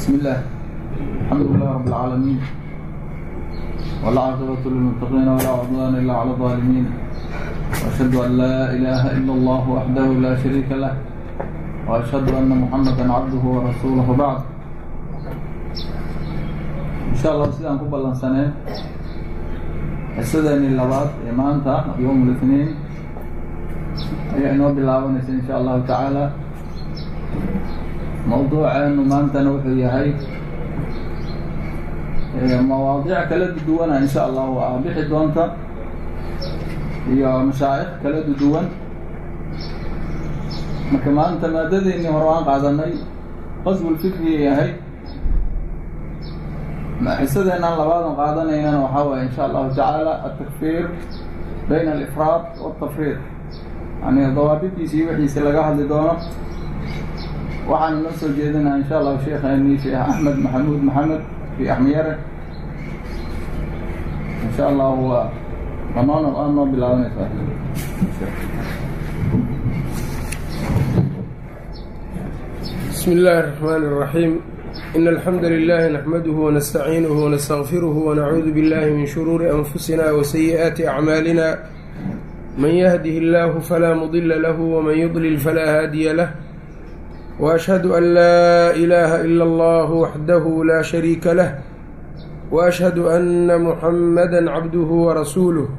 بسم الله الحمد لله رب العالمين والعاقبة للمتقين ولا عدوان إلا على الظالمين وأشهد أن لا إله إلا الله وحده لا شريك له وأشهد أن محمدا عبده ورسوله بعد إن شاء الله sidaan ku ballansaneen xisadeeni labaad ee maanta yowm الاثنين ayaa inoo bilaabanaysa in sha allahu tacaala mawduuceenu maantana wuxuu yahay mawaadiic kala duduwana in sha allahu ah bixi doonta iyo mashaa'ikh kala duduwan marka maanta maadadeennii hore waan qaadanay qasbulfikriga yahay xisadeenaan labaadan qaadanaynana waxaa waye in sha allahu tacaala atakfiir bayna alifraad waltafriid yani dawaabidkiisa iyo wixiisa laga hadli doono waxaana noo soo jeedinaa insha allahu sheekheeni sheekh axmed maxamuud maxamed fi axmiyare insha allahu waa dhammaan o-aan noo bilaabanaysa بسم الله الرحمن الرحيم إن الحمد لله نحمده ونستعينه ونستغفره ونعوذ بالله من شرور أنفسنا وسيئات أعمالنا من يهده الله فلا مضل له ومن يضلل فلا هادي له وأشهد أن لا إله إلا الله وحده لا شريك له وأشهد أن محمدا عبده ورسوله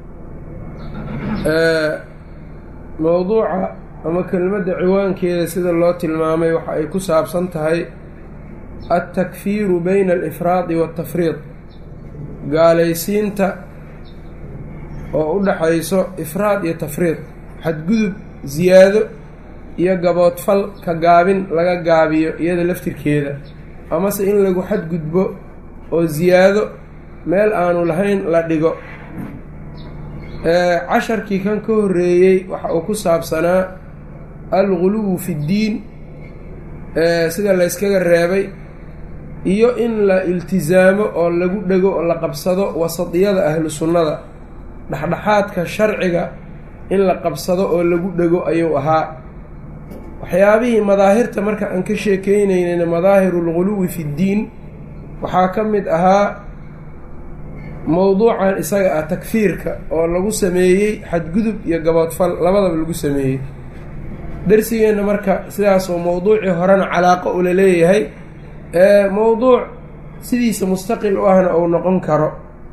mowduuca ama kelmadda ciwaankeeda sida loo tilmaamay waxa ay ku saabsan tahay altakfiiru bayna alifraadi waatafriid gaalaysiinta oo u dhaxayso ifraad iyo tafriid xadgudub siyaado iyo gaboodfal ka gaabin laga gaabiyo iyada laftirkeeda amase in lagu xadgudbo oo siyaado meel aanu lahayn la dhigo casharkii kan ka horreeyey waxa uu ku saabsanaa alguluwu fi ddiin sida layskaga reebay iyo in la iltisaamo oo lagu dhego oo la qabsado wasadiyada ahlu sunnada dhexdhexaadka sharciga in la qabsado oo lagu dhego ayuu ahaa waxyaabihii madaahirta marka aan ka sheekeynaynayna madaahiru alguluwi fi ddiin waxaa ka mid ahaa mowduucan isaga ah takfiirka oo lagu sameeyey xadgudub iyo gaboodfal labadaba lagu sameeyey darsigeenna marka sidaasoo mowduucii horena calaaqo ula leeyahay ee mowduuc sidiisa mustaqil u ahna uu noqon karo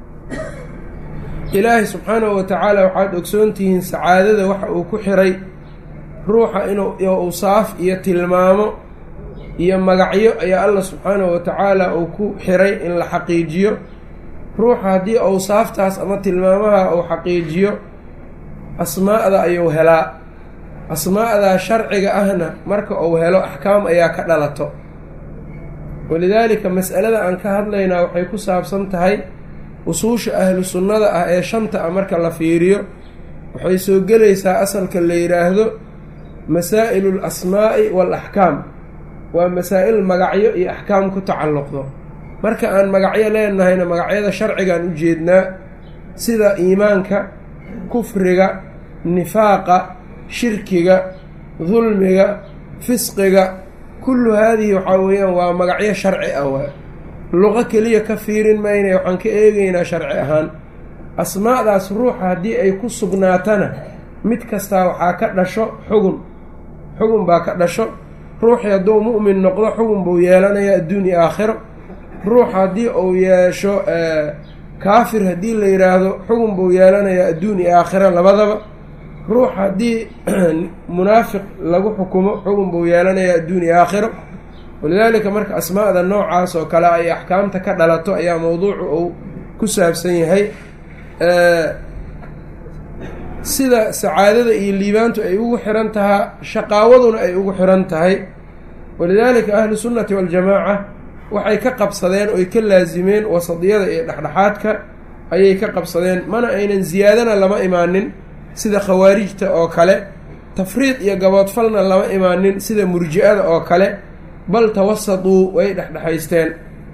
ilaahay subxaanahu wa tacaala waxaad ogsoontihiin sacaadada waxa uu ku xiray ruuxa inuu awsaaf iyo tilmaamo iyo magacyo ayaa allah subxaanahu wa tacaala uu ku xiray in la xaqiijiyo ruuxa haddii awsaaftaas ama tilmaamaha uu xaqiijiyo asmaa'da ayuu helaa asmaa'daa sharciga ahna marka uu helo axkaam ayaa ka dhalato walidaalika mas'alada aan ka hadlaynaa waxay ku saabsan tahay usuusha ahlu sunnada ah ee shanta ah marka la fiiriyo waxay soo gelaysaa asalka la yidhaahdo masaa'ilu l asmaa'i waal axkaam waa masaa'il magacyo iyo axkaam ku tacalluqdo marka aan magacyo leenahayna magacyada sharcigaan u jeednaa sida iimaanka kufriga nifaaqa shirkiga dulmiga fisqiga kullu haadihi waxaa weeyaan waa magacyo sharci ah waa luqo keliya ka fiirin maynaya waxaan ka eegaynaa sharci ahaan asmaa'daas ruuxa haddii ay ku sugnaatana mid kastaa waxaa ka dhasho xugun xugun baa ka dhasho ruuxii hadduu mu'min noqdo xugun buu yeelanayaa adduun iyo aakhiro ruux haddii uu yeesho kaafir haddii la yidhaahdo xugun buu yeelanayaa adduun iyo aakhiro labadaba ruux haddii munaafiq lagu xukumo xugun buu yeelanayaa adduun iyo aakhiro walidaalika marka asmaa'da noocaas oo kale ay axkaamta ka dhalato ayaa mowduucu uu ku saabsan yahay sida sacaadada iyo liibaantu ay ugu xiran tahaa shaqaawaduna ay ugu xiran tahay walidaalika ahlu sunnati waljamaaca waxay ka qabsadeen oy ka laasimeen wasadiyada iyo dhexdhexaadka ayay ka qabsadeen mana aynan ziyaadana lama imaanin sida khawaarijta oo kale tafriid iyo gaboodfalna lama imaanin sida murji-ada oo kale bal tawasaduu way dhexdhexaysteen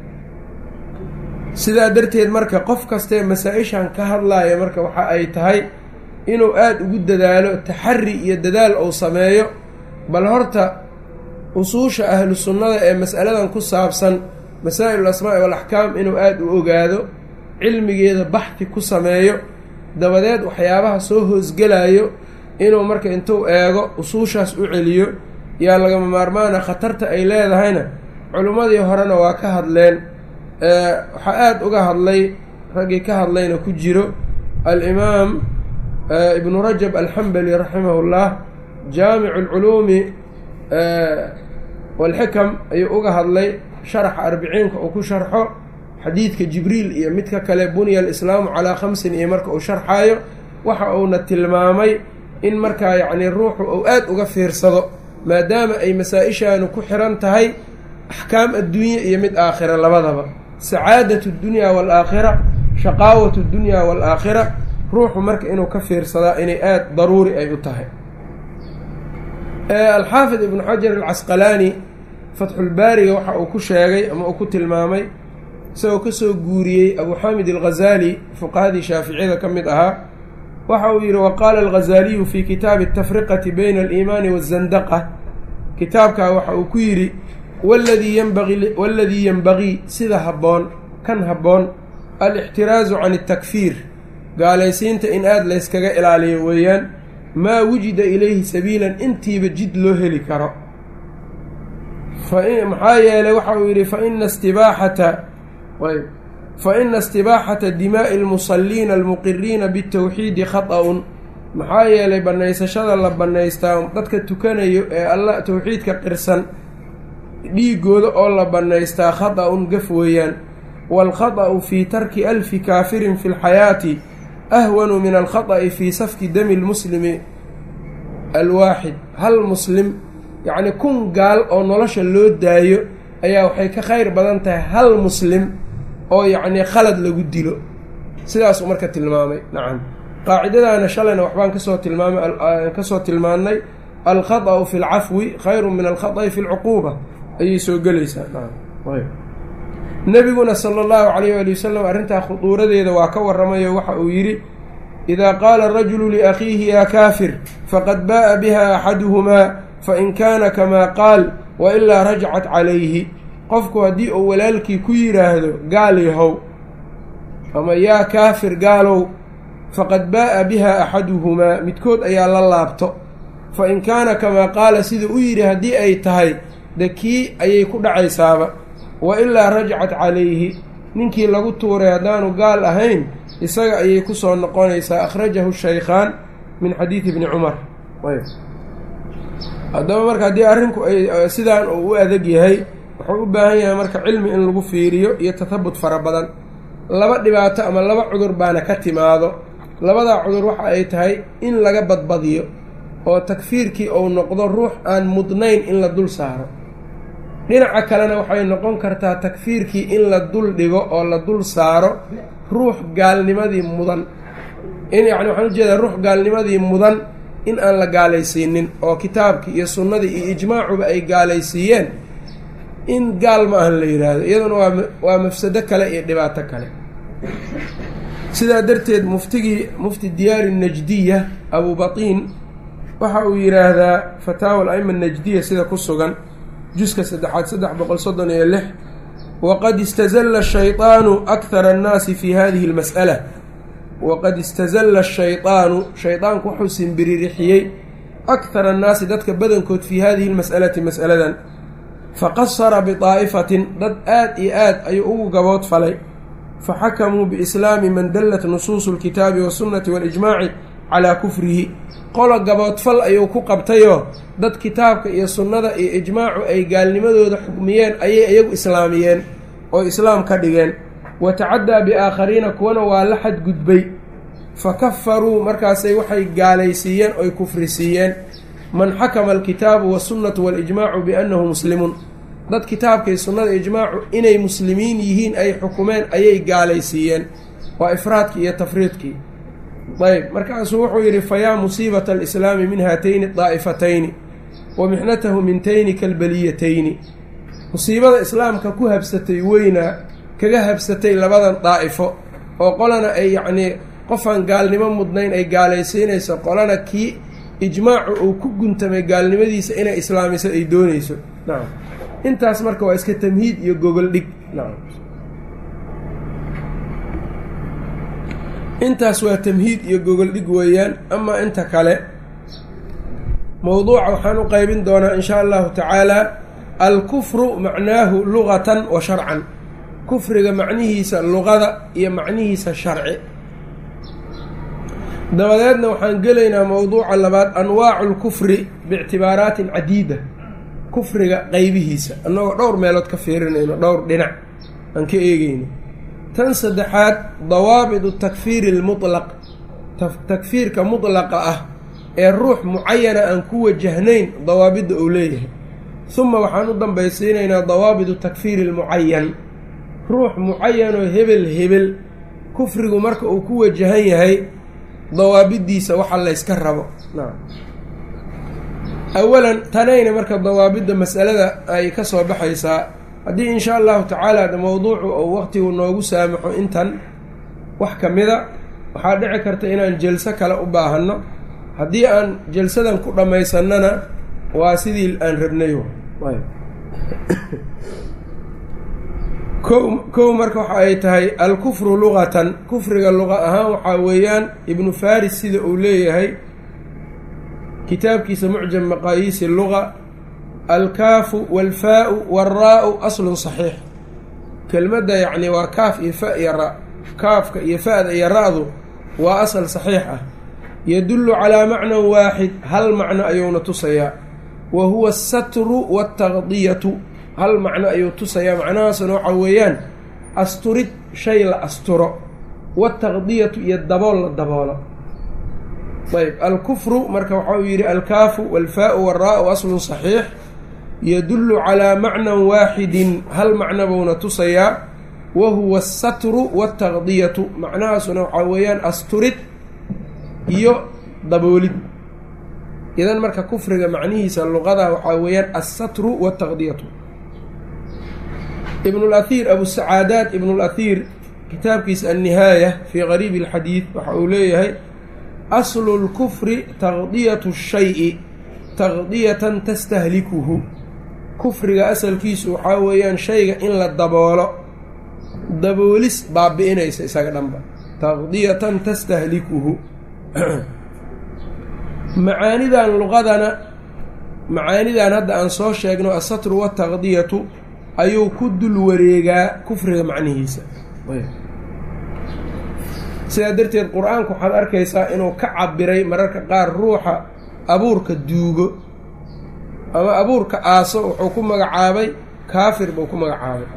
sidaa darteed marka qof kastee masaa-ishan ka hadlaaya marka waxa ay tahay inuu aada ugu dadaalo taxari iyo dadaal uu sameeyo bal horta usuusha ahlu sunnada ee mas'aladan ku saabsan masaa'il asmaa'i walaxkaam inuu aada u ogaado cilmigeeda baxdi ku sameeyo dabadeed waxyaabaha soo hoosgelayo inuu marka intuu eego usuushaas u celiyo yaa lagama maarmaana khatarta ay leedahayna culimmadii horena waa ka hadleen waxaa aada uga hadlay raggii ka hadlayna ku jiro alimaam ibnu rajab alxambali raximahu llah jaamicu alculuumi walxikam ayuu uga hadlay sharaxa arbiciinka uu ku sharxo xadiidka jibriil iyo midka kale buniya alislaamu calaa khamsin iyo marka uu sharxaayo waxa uuna tilmaamay in markaa yacnii ruuxu uu aada uga fiirsado maadaama ay masaa-ishaanu ku xiran tahay axkaam adduunye iyo mid aakhira labadaba sacaadatu dunyaa waalaakhira shaqaawatu dunyaa waalaakhira ruuxu marka inuu ka fiirsadaa inay aada daruuri ay u tahay alxaafid ibnu xajar alcasqalaani fatxulbaariga waxa uu ku sheegay ama uu ku tilmaamay isagoo kasoo guuriyey abu xamid alghazaali fuqahadii shaaficiyada ka mid ahaa waxa uu yidhi waqaala alghazaaliyu fi kitaabi atafriqati bayna aliimaani waazandaqa kitaabkaa waxa uu ku yidhi waladii yanbagi waladii yenbagii sida habboon kan habboon alixtiraasu can altakfiir gaalaysiinta in aada layskaga ilaaliyo weeyaan maa wujida ilayhi sabiilan intiiba jid loo heli karo maxaa yeelay waxa uu yidhi faina istibaaxata ayb faina istibaaxata dimaa'i almusalliina almuqiriina bitawxiidi khata-un maxaa yeelay bannaysashada la bannaystaa dadka tukanayo ee alla towxiidka qirsan dhiigooda oo la bannaystaa khata-un gaf weeyaan waalkhata-u fii tarki alfi kaafirin fi lxayaati ahwanu min alkhata'i fii safki dami lmuslimi alwaaxid hal muslim yacni kun gaal oo nolosha loo daayo ayaa waxay ka khayr badan tahay hal muslim oo yacnii khalad lagu dilo sidaasuu marka tilmaamay nacam qaacidadaana shalayna waxbaan kasoo tilmaamay kasoo tilmaannay alkhata'u fi lcafwi khayru min alkhata'i fi lcuquuba ayay soo gelaysaa nacam nebiguna sala allahu calayh ali wasalam arrintaa khuduuradeeda waa ka warramayo waxa uu yidhi idaa qaala arajulu liakhiihi yaa kaafir faqad baa'a biha axaduhumaa fain kaana kamaa qaal wa ilaa rajacat calayhi qofku haddii uu walaalkii ku yidhaahdo gaal yahow ama yaa kaafir gaalow faqad baa'a biha axaduhumaa midkood ayaa la laabto fa in kaana kamaa qaala sida u yidhi haddii ay tahay de kii ayay ku dhacaysaaba wa ilaa rajacat calayhi ninkii lagu tuuray haddaanu gaal ahayn isaga ayay ku soo noqonaysaa akhrajahu shaykhaan min xadiidi bni cumar haddaba marka haddii arrinku ay sidaan uu u adag yahay wuxuu u baahan yahay marka cilmi in lagu fiiriyo iyo tathabut fara badan laba dhibaato ama laba cudur baana ka timaado labadaa cudur waxa ay tahay in laga badbadiyo oo takfiirkii uu noqdo ruux aan mudnayn in la dul saaro dhinaca kalena waxay noqon kartaa takfiirkii in la dul dhigo oo la dul saaro ruux gaalnimadii mudan in yacni waxaan ujeedaa ruux gaalnimadii mudan in aan la gaalaysiinin oo kitaabkii iyo sunnadii iyo ijmaacuba ay gaalaysiiyeen in gaal ma ahan la yidhaahdo iyaduna waa waa mafsado kale iyo dhibaato kale sidaa darteed muftigii mufti diyaari najdiya abu batiin waxa uu yidhaahdaa fataawa al-aima najdiya sida ku sugan juska saddexaad saddex boqol soddon iyo lix waqad istazalla shayطaanu akhara annaasi fi hadihi اlmas'ala waqad istazalla shayطaanu shaydaanku wuxuu simbiririxiyey akhara annaasi dadka badankood fii hadihi اlmas'alati mas'aladan faqasara biطaa'ifatin dad aad iyo aad ayuu ugu gabood falay faxakamuu biislaami man dallat nusuusu اlkitaabi wasunnati waاlijmaaci calaa kufrihi qolo gaboodfal ayuu ku qabtayoo dad kitaabka iyo sunnada iyo ijmaacu ay gaalnimadooda xukmiyeen ayay iyagu islaamiyeen oo islaam ka dhigeen wa tacaddaa biaakhariina kuwana waa la xadgudbay fa kafaruu markaasay waxay gaalaysiiyeen oy kufrisiiyeen man xakama alkitaabu wasunnatu waalijmaacu biannahu muslimuun dad kitaabkay sunnada ijmaacu inay muslimiin yihiin ay xukumeen ayay gaalaysiiyeen waa ifraadkii iyo tafriidkii ayb markaasuu wuxuu yidhi fayaa musiibata alislaami min haatayni daa'ifatayni wa mixnatahu min tayni kalbaliyatayni musiibada islaamka ku habsatay weynaa kaga habsatay labadan daa'ifo oo qolana ay yacnii qofaan gaalnimo mudnayn ay gaalaysiinayso qolana kii ijmaacu uu ku guntamay gaalnimadiisa inay islaamiso ay doonayso nacam intaas marka waa iska tamhiid iyo gogol dhig nacam intaas waa tamhiid iyo gogol dhig weeyaan amaa inta kale mowduuca waxaan u qeybin doonaa in shaa allahu tacaala alkufru macnaahu lugatan wa sharcan kufriga macnihiisa luqada iyo macnihiisa sharci dabadeedna waxaan gelaynaa mowduuca labaad anwaacu lkufri biictibaaraatin cadiida kufriga qeybihiisa annagoo dhowr meelood ka fiirinayno dhowr dhinac aan ka eegeyno tan saddexaad dawaabidu takfiiri almutlaq takfiirka mutlaqa ah ee ruux mucayana aan ku wajahnayn dawaabidda uu leeyahay huma waxaan u dambaysiinaynaa dawaabidu takfiiri almucayan ruux mucayanoo hebel hebel kufrigu marka uu ku wajahan yahay dawaabiddiisa waxa layska rabo awalan tanayna marka dawaabidda masalada ay ka soo baxaysaa haddii in shaa allahu tacaala mowduucu ou waqtigu noogu saamaxo intan wax ka mida waxaa dhici karta inaan jelso kale u baahanno haddii aan jelsadan ku dhammaysanana waa sidii aan rabnay ko kow marka waxa ay tahay alkufru luqatan kufriga luqa ahaan waxaa weeyaan ibnu faris sida uu leeyahay kitaabkiisa mucjam maqaayiisi luga alkaafu walfaau walraa-u aslun saxiix kelmadda yacni waa kaaf iyo fa iyo ra kaafka iyo fa-da iyo ra-du waa asal saxiix ah yadullu calaa macnan waaxid hal macno ayuuna tusayaa wa huwa asatru waataqdiyatu hal macno ayuu tusayaa macnahaasuna waxa weeyaan asturid shay la asturo wataqdiyatu iyo dabool la daboolo ayb alkufru marka waxa uu yidhi alkaafu walfaau walraa-u aslun saxiix yadullu calaa macnan waaxidin hal macno buuna tusayaa wa huwa asatru waataqdiyatu macnahaasuna waxaa weeyaan asturid iyo daboolid idan marka kufriga macnihiisa luqada waxaa weeyaan assatru waataqdiyatu ibn اlأhiir abusacaadaat ibn اlأhiir kitaabkiisa annihaaya fii qariibi اlxadiid waxa uu leeyahay aslu اlkufri taqdiyatu الshayi taqdiyatan tastahlikuhu kufriga asalkiisu waxaa weeyaan shayga in la daboolo daboolis baabi-inaysa isaga dhanba taqdiyatan tastahlikuhu macaanidan luqadana macaanidan hadda aan soo sheegno asatru waataqdiyatu ayuu ku dul wareegaa kufriga macnihiisa sidaa darteed qur-aanku waxaad arkaysaa inuu ka cabiray mararka qaar ruuxa abuurka duugo ama abuurka aaso wuxuu ku magacaabay kaafir buu ku magacaabay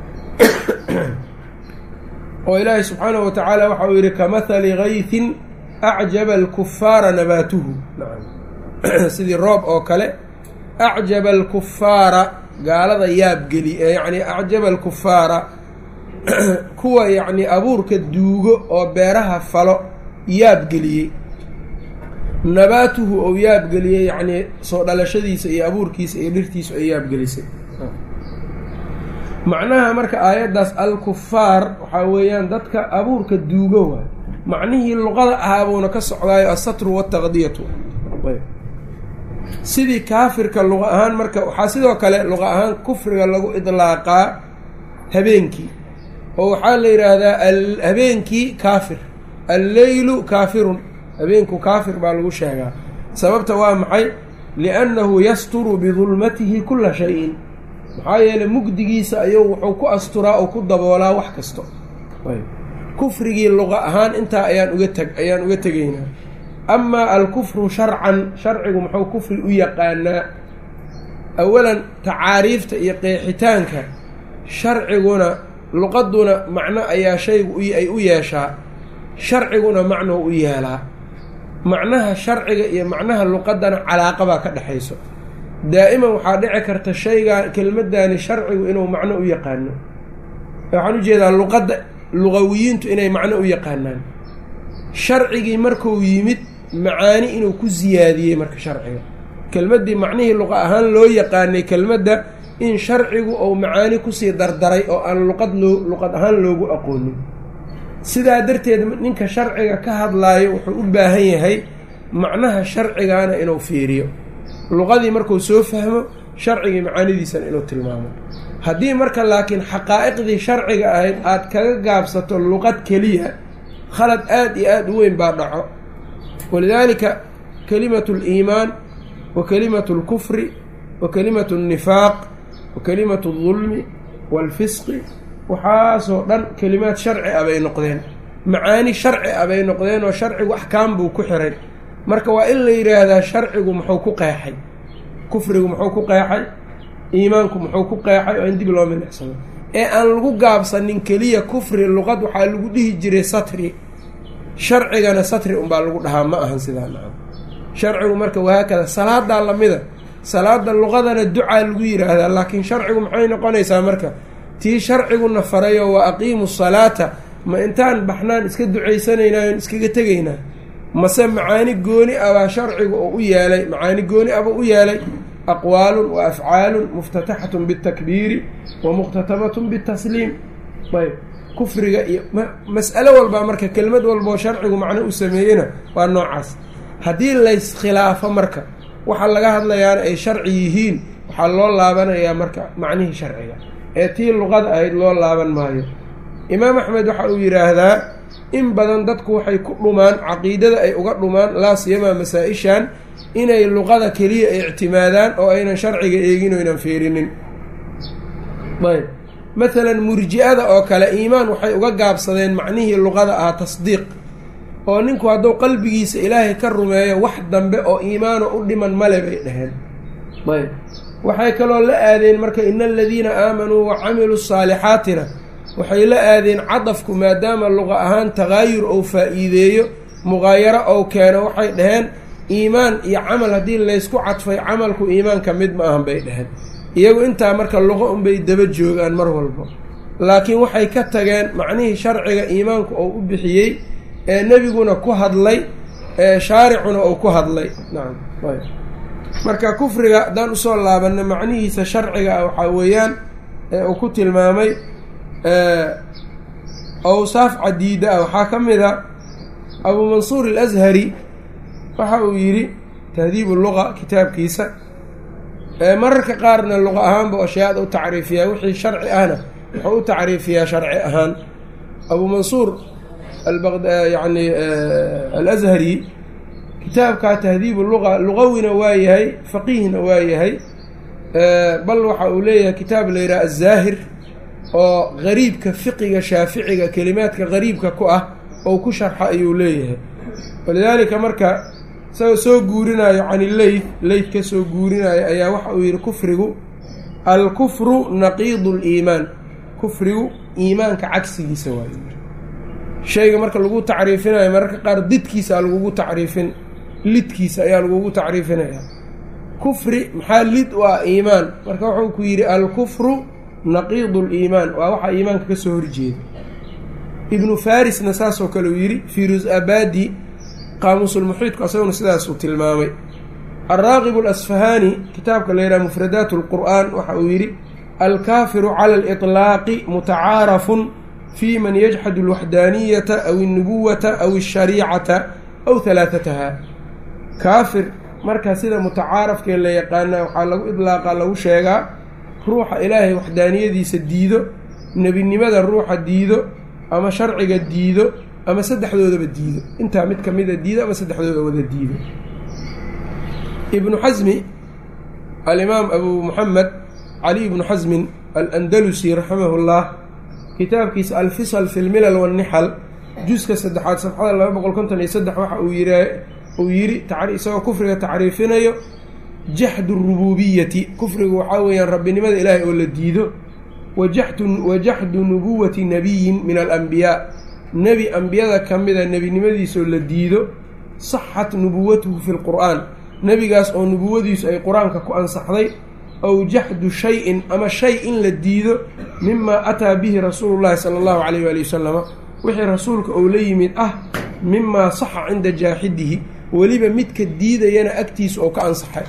oo ilaahay subxaanahu wa tacaala waxa uu yidhi kamahali gaytin acjaba alkufaara nabaatuhu sidii roob oo kale acjaba alkufaara gaalada yaabgeli yacni acjaba alkufaara kuwa yacni abuurka duugo oo beeraha falo yaabgeliyey nabaatuhu ou yaabgeliyey yacnii soo dhalashadiisa iyo abuurkiisa iyo dhirtiisu ay yaabgelisay macnaha marka aayaddaas alkufaar waxaa weeyaan dadka abuurka duugo waay macnihii luqada ahaabuuna ka socdaayo asatru waataqdiyatu sidii kaafirka luqa ahaan marka waxaa sidoo kale luqa ahaan kufriga lagu idlaaqaa habeenkii oo waxaa la yidhaahdaa habeenkii kaafir alleylu kaafirun habeenku kaafir baa lagu sheegaa sababta waa maxay liannahu yasturu bidulmatihi kula shay-in maxaa yeeley mugdigiisa ayuu wuxuu ku asturaa oo ku daboolaa wax kasto kufrigii luqa ahaan intaa ayaan uga teg ayaan uga tegaynaa amaa alkufru sharcan sharcigu muxuu kufri u yaqaanaa awalan tacaariifta iyo qeexitaanka sharciguna luqaduna macno ayaa shaygu ay u yeeshaa sharciguna macnou u yeelaa macnaha sharciga iyo macnaha luqadana calaaqabaa ka dhexayso daa'iman waxaa dhici karta shaygaa kelmaddaani sharcigu inuu macno u yaqaano waxaan ujeedaa luqadda luqawiyiintu inay macno u yaqaanaan sharcigii markuu yimid macaani inuu ku siyaadiyey marka sharciga kelmaddii macnihii luqa ahaan loo yaqaanay kelmadda in sharcigu ou macaani kusii dardaray oo aan luqad loo luqad ahaan loogu aqoonin sidaa darteed ninka sharciga ka hadlaayo wuxuu u baahan yahay macnaha sharcigaana inuu fiiriyo luqadii markuu soo fahmo sharcigii macaanidiisana inuu tilmaamo haddii marka laakiin xaqaa'iqdii sharciga ahayd aada kaga gaabsato luqad keliya khalad aada iyo aada u weyn baa dhaco walidaalika kelimatu aliimaan wa kelimatu alkufri wa kelimatu alnifaaq wa kelimatu aldulmi waalfisqi waxaasoo dhan kelimaad sharci ah bay noqdeen macaani sharci ah bay noqdeen oo sharcigu axkaam buu ku xiray marka waa in la yidhaahdaa sharcigu muxuu ku qeexay kufrigu muxuu ku qeexay iimaanku muxuu ku qeexay oo in dib loo milicsado ee aan lagu gaabsanin keliya kufri luqad waxaa lagu dhihi jiray satri sharcigana satri unbaa lagu dhahaa ma ahan sidaa nacam sharcigu marka wahaakada salaadaa lamida salaada luqadana ducaa lagu yidhaahdaa laakiin sharcigu maxay noqonaysaa marka tii sharciguna farayo wa aqiimu salaata ma intaan baxnaan iska ducaysanaynaayon iskaga tegaynaa mase macaani gooni abaa sharcigu oo u yeelay macaani gooni abuu u yeelay aqwaalun wa afcaalun muftataxatun bitakbiiri wa muqhtatamatun bitasliim ayb kufriga iyo mas'alo walbaa marka kelmad walboo sharcigu macno u sameeyena waa noocaas haddii layskhilaafo marka waxa laga hadlayaana ay sharci yihiin waxaa loo laabanayaa marka macnihii sharciga ee tii luqada ahayd loo laaban maayo imaam axmed waxa uu yidhaahdaa in badan dadku waxay ku dhumaan caqiidada ay uga dhumaan laa siyamaa masaa-ishan inay luqada keliya ictimaadaan oo aynan sharciga eegin o ynan feerinin ayb maalan murji-ada oo kale iimaan waxay uga gaabsadeen macnihii luqada ahaa tasdiiq oo ninku hadduu qalbigiisa ilaahay ka rumeeyo wax dambe oo iimaano u dhiman male bay dhaheen ayb waxay kaloo la aadeen marka ina aladiina aamanuu wa camiluu saalixaatina waxay la aadeen cadafku maadaama luqa ahaan takaayur ou faa-iideeyo muqaayaro ou keeno waxay dhaheen iimaan iyo camal haddii laysku cadfay camalku iimaanka mid ma ahan bay dhaheen iyagu intaa marka luqo unbay daba joogaan mar walba laakiin waxay ka tageen macnihii sharciga iimaanku ou u bixiyey ee nebiguna ku hadlay ee shaaricuna ou ku hadlay nacam ayb marka kufriga haddaan usoo laabanna macnihiisa sharciga ah waxaa weeyaan ee uu ku tilmaamay awsaaf cadiida ah waxaa ka mid a abuu mansuur alashari waxa uu yidhi tahdiibu luqa kitaabkiisa mararka qaarna luqa ahaanba ashyaada u tacriifiyaa wixii sharci ahna wuxuu u tacriifiyaa sharci ahaan abuu mansuur yani alashari kitaabkaa tahdiibu luqa luqawina waa yahay faqiihna waa yahay bal waxa uu leeyahay kitaab la yidhaha azaahir oo gariibka fiqiga shaaficiga kelimaadka gariibka ku ah oo ku sharxa ayuu leeyahay walidaalika marka isagoo soo guurinayo can illeyth leyth ka soo guurinayo ayaa waxa uu yidhi kufrigu alkufru naqiidu liimaan kufrigu iimaanka cagsigiisa waayo shayga marka lagu tacriifinayo mararka qaar didkiisa lagugu tacriifin lidkiisa ayaa lagugu tacriifinaya kufri maxaa lid u ah iimaan marka wuxuu ku yidhi alkufru naqiidu liimaan waa waxaa iimaanka ka soo horjeeda ibnu farisna saasoo kale uu yidhi firus abadi qaamuusulmuxiidku asaguna sidaasuu tilmaamay alraaqibu alasfahaani kitaabka la yidhaha mufradaat lqur'aan waxa uu yidhi alkaafiru cala aliطlaaqi mutacaarafun fi man yajxadu alwaxdaaniyata aw alnubuwata aw alshariicata aw halaathataha kaafir marka sida mutacaarafkee la yaqaana waxaa lagu idlaaqa lagu sheegaa ruuxa ilaahay waxdaaniyadiisa diido nebinimada ruuxa diido ama sharciga diido ama saddexdoodaba diido intaa mid ka mida diido ama saddexdooda wada diido ibnu xasmi alimaam abu muxamed cali ibnu xasmin alandalusi raximahu llah kitaabkiisa alfisal fi lmilal wannixal juska saddexaad safxada laba boqol konton iyo saddex waxa uu yiri uu yidhi isagoo kufriga tacriifinayo jaxdu rububiyati kufrigu waxaa weeyaan rabbinimada ilaahay oo la diido wajaxdu nubuwati nabiyin min alambiyaa nebi ambiyada ka mida nebinimadiisoo la diido saxat nubuwatuhu fi lqur'aan nebigaas oo nubuwadiisu ay qur-aanka ku ansaxday aw jaxdu shay-in ama shay in la diido mimaa ataa bihi rasuulu llahi sala allahu calayh waali wasalama wixii rasuulka ou la yimid ah mimaa saxa cinda jaaxidihi weliba midka diidayana agtiisa oo ka ansaxay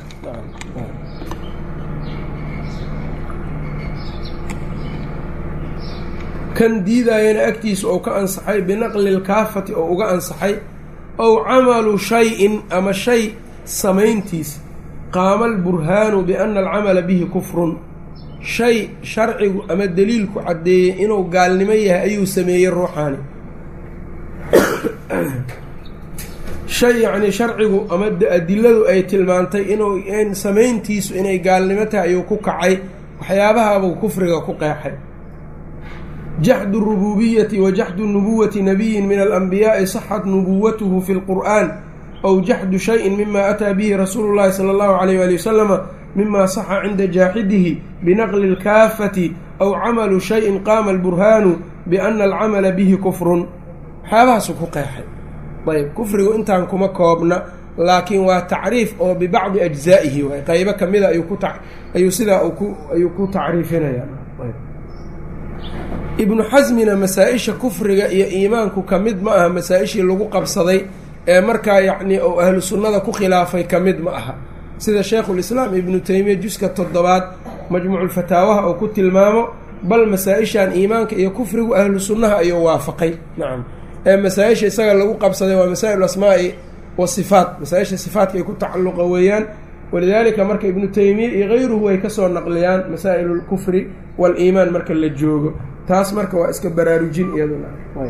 kan diidayana agtiisa oo ka ansaxay binaqli lkaafati oo uga ansaxay ow camalu shay-in ama shay samayntiis qaama alburhaanu biana alcamala bihi kufrun shay sharcigu ama deliilku caddeeyey inuu gaalnimo yahay ayuu sameeyey ruuxaani shay yacnii sharcigu ama adiladu ay tilmaantay inuu in samayntiisu inay gaalnimo tahay ayuu ku kacay waxyaabahaabuu kufriga ku qeexay jaxdu rububiyati wa jaxdu nubuwati nabiyin min alanbiyaa'i saxat nubuwatuhu fi lqur'an aw jaxdu shayin mima ataa bihi rasuulu llahi sala allahu alayh waali wasalama mima saxa cinda jaaxidihi binaqli lkaafati aw camalu shayin qaama alburhaanu biana alcamala bihi kufrun waxyaabahaasuu ku qeexay ayb kufrigu intaan kuma koobna laakiin waa tacriif oo bibacdi ajzaa'ihi waay qeybo kamida ayuu ku ayuu sidaa ku ayuu ku tacriifinaya ibnu xasmina masaa-isha kufriga iyo iimaanku ka mid ma aha masaa-ishii lagu qabsaday ee markaa yacnii ou ahlu sunnada ku khilaafay ka mid ma aha sida sheikhulislaam ibnu teymiya juska toddobaad majmuuculfataawaha oo ku tilmaamo bal masaa-ishan iimaanka iyo kufrigu ahlu sunnaha ayuu waafaqay nacam ee masaa-isha isaga lagu qabsaday waa masaa-il asmaa'i wa sifaat masaa-isha sifaatka ay ku tacalluqa weeyaan walidaalika marka ibnu teymiya iyo kayruhu ay kasoo naqliyaan masaa-il lkufri waal-iimaan marka la joogo taas marka waa iska baraarujin iyaduna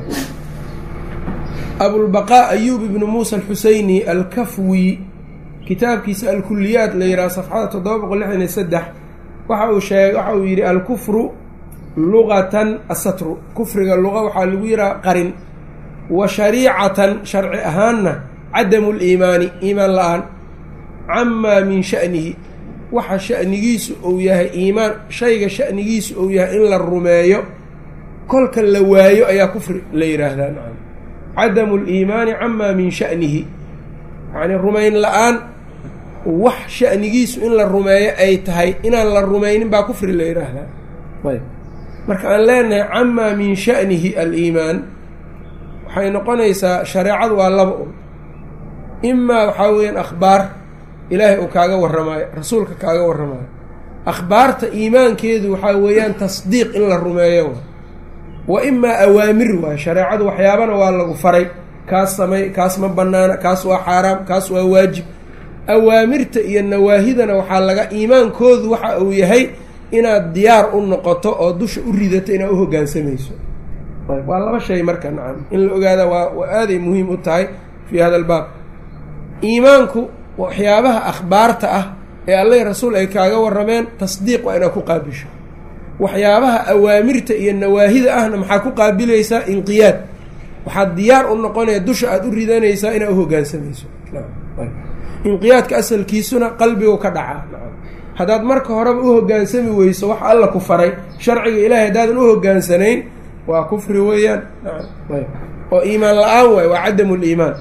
abulbaqaa ayuub ibnu muusa alxuseyni alkafwi kitaabkiisa alkuliyaat la yidhaha safxada toddoba boqol lixdan iyo saddex waxa uu sheeg waxa uu yidhi alkufru luqatan asatru kufriga luqa waxaa lagu yidhaha qarin wa shariicatan sharci ahaanna cadamu liimaani iimaan la-aan camaa min sha'nihi waxa sha'nigiisu uu yahay iimaan shayga sha'nigiisu uu yahay in la rumeeyo kolka la waayo ayaa kufri la yidhaahdaa nacam cadamu liimaani camaa min sha'nihi yacnii rumayn la-aan wax sha'nigiisu in la rumeeyo ay tahay inaan la rumaynin baa kufri la yidhaahdaa ayb marka aan leenahay camaa min sha'nihi aliimaan waxay noqonaysaa shareecadu waa laba un imaa waxaa weeyaan akhbaar ilaahay uu kaaga warramaayo rasuulka kaaga warramaayo akhbaarta iimaankeedu waxaa weeyaan tasdiiq in la rumeeyo wa imaa awaamir waayo shareecadu waxyaabana waa lagu faray kaas samay kaas ma bannaana kaas waa xaaraam kaas waa waajib awaamirta iyo nawaahidana waxaa laga iimaankoodu waxa uu yahay inaad diyaar u noqoto oo dusha u ridato inaad u hoggaansamayso waa laba shay marka nacam in la ogaada waa waa aaday muhiim u tahay fii hada albaab iimaanku waxyaabaha akhbaarta ah ee alleh rasuul ay kaaga warrameen tasdiiq waa inaad ku qaabisho waxyaabaha awaamirta iyo nawaahida ahna maxaa ku qaabilaysaa inqiyaad waxaad diyaar u noqonaya dusha aada u ridanaysaa inaad u hoggaansamayso inqiyaadka asalkiisuna qalbigu ka dhacaa haddaad marka horeba u hoggaansami weyso wax alla ku faray sharciga ilaahay haddaadan u hoggaansanayn waa kufri weeyaan oo iimaan la-aan waay waa cadamu liimaan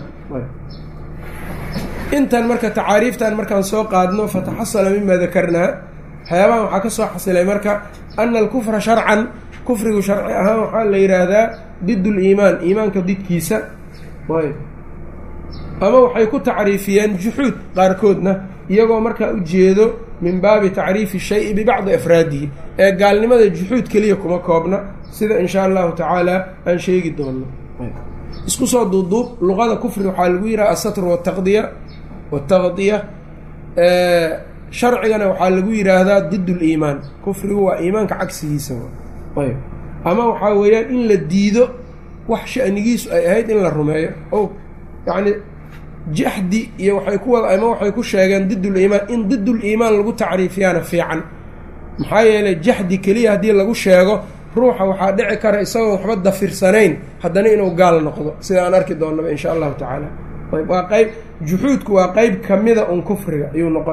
intan marka tacaariiftan markaan soo qaadno fataxasala mima dakarnaa waxyaabahan waxaa ka soo xasilay marka ana alkufra sharcan kufrigu sharci ahaan waxaa la yidhaahdaa did liimaan iimaanka didkiisa ayb ama waxay ku tacriifiyeen juxuud qaarkoodna iyagoo markaa ujeedo min baabi tacriifi shayi bibacdi afraadihi ee gaalnimada juxuud keliya kuma koobna sida in shaa allahu tacaala aan sheegi doonno isku soo duubduub luqada kufri waxaa lagu yidhaha asatr wataqdiya wataqdiya sharcigana waxaa lagu yidhaahdaa did liimaan kufrigu waa iimaanka cagsigiisa ayb ama waxaa weeyaan in la diido wax shanigiisu ay ahayd in la rumeeyo o yacni jaxdi iyo waxay ku wada ama waxay ku sheegeen diduliimaan in diduliimaan lagu tacriifiyaana fiican maxaa yeelay jaxdi keliya haddii lagu sheego ruuxa waxaa dhici kara isagoo waxba dafirsanayn haddana inuu gaal noqdo sida aan arki doonnaba insha allahu tacaala ayb waa qeyb juxuudku waa qeyb kamida un kufriga ayuu noqon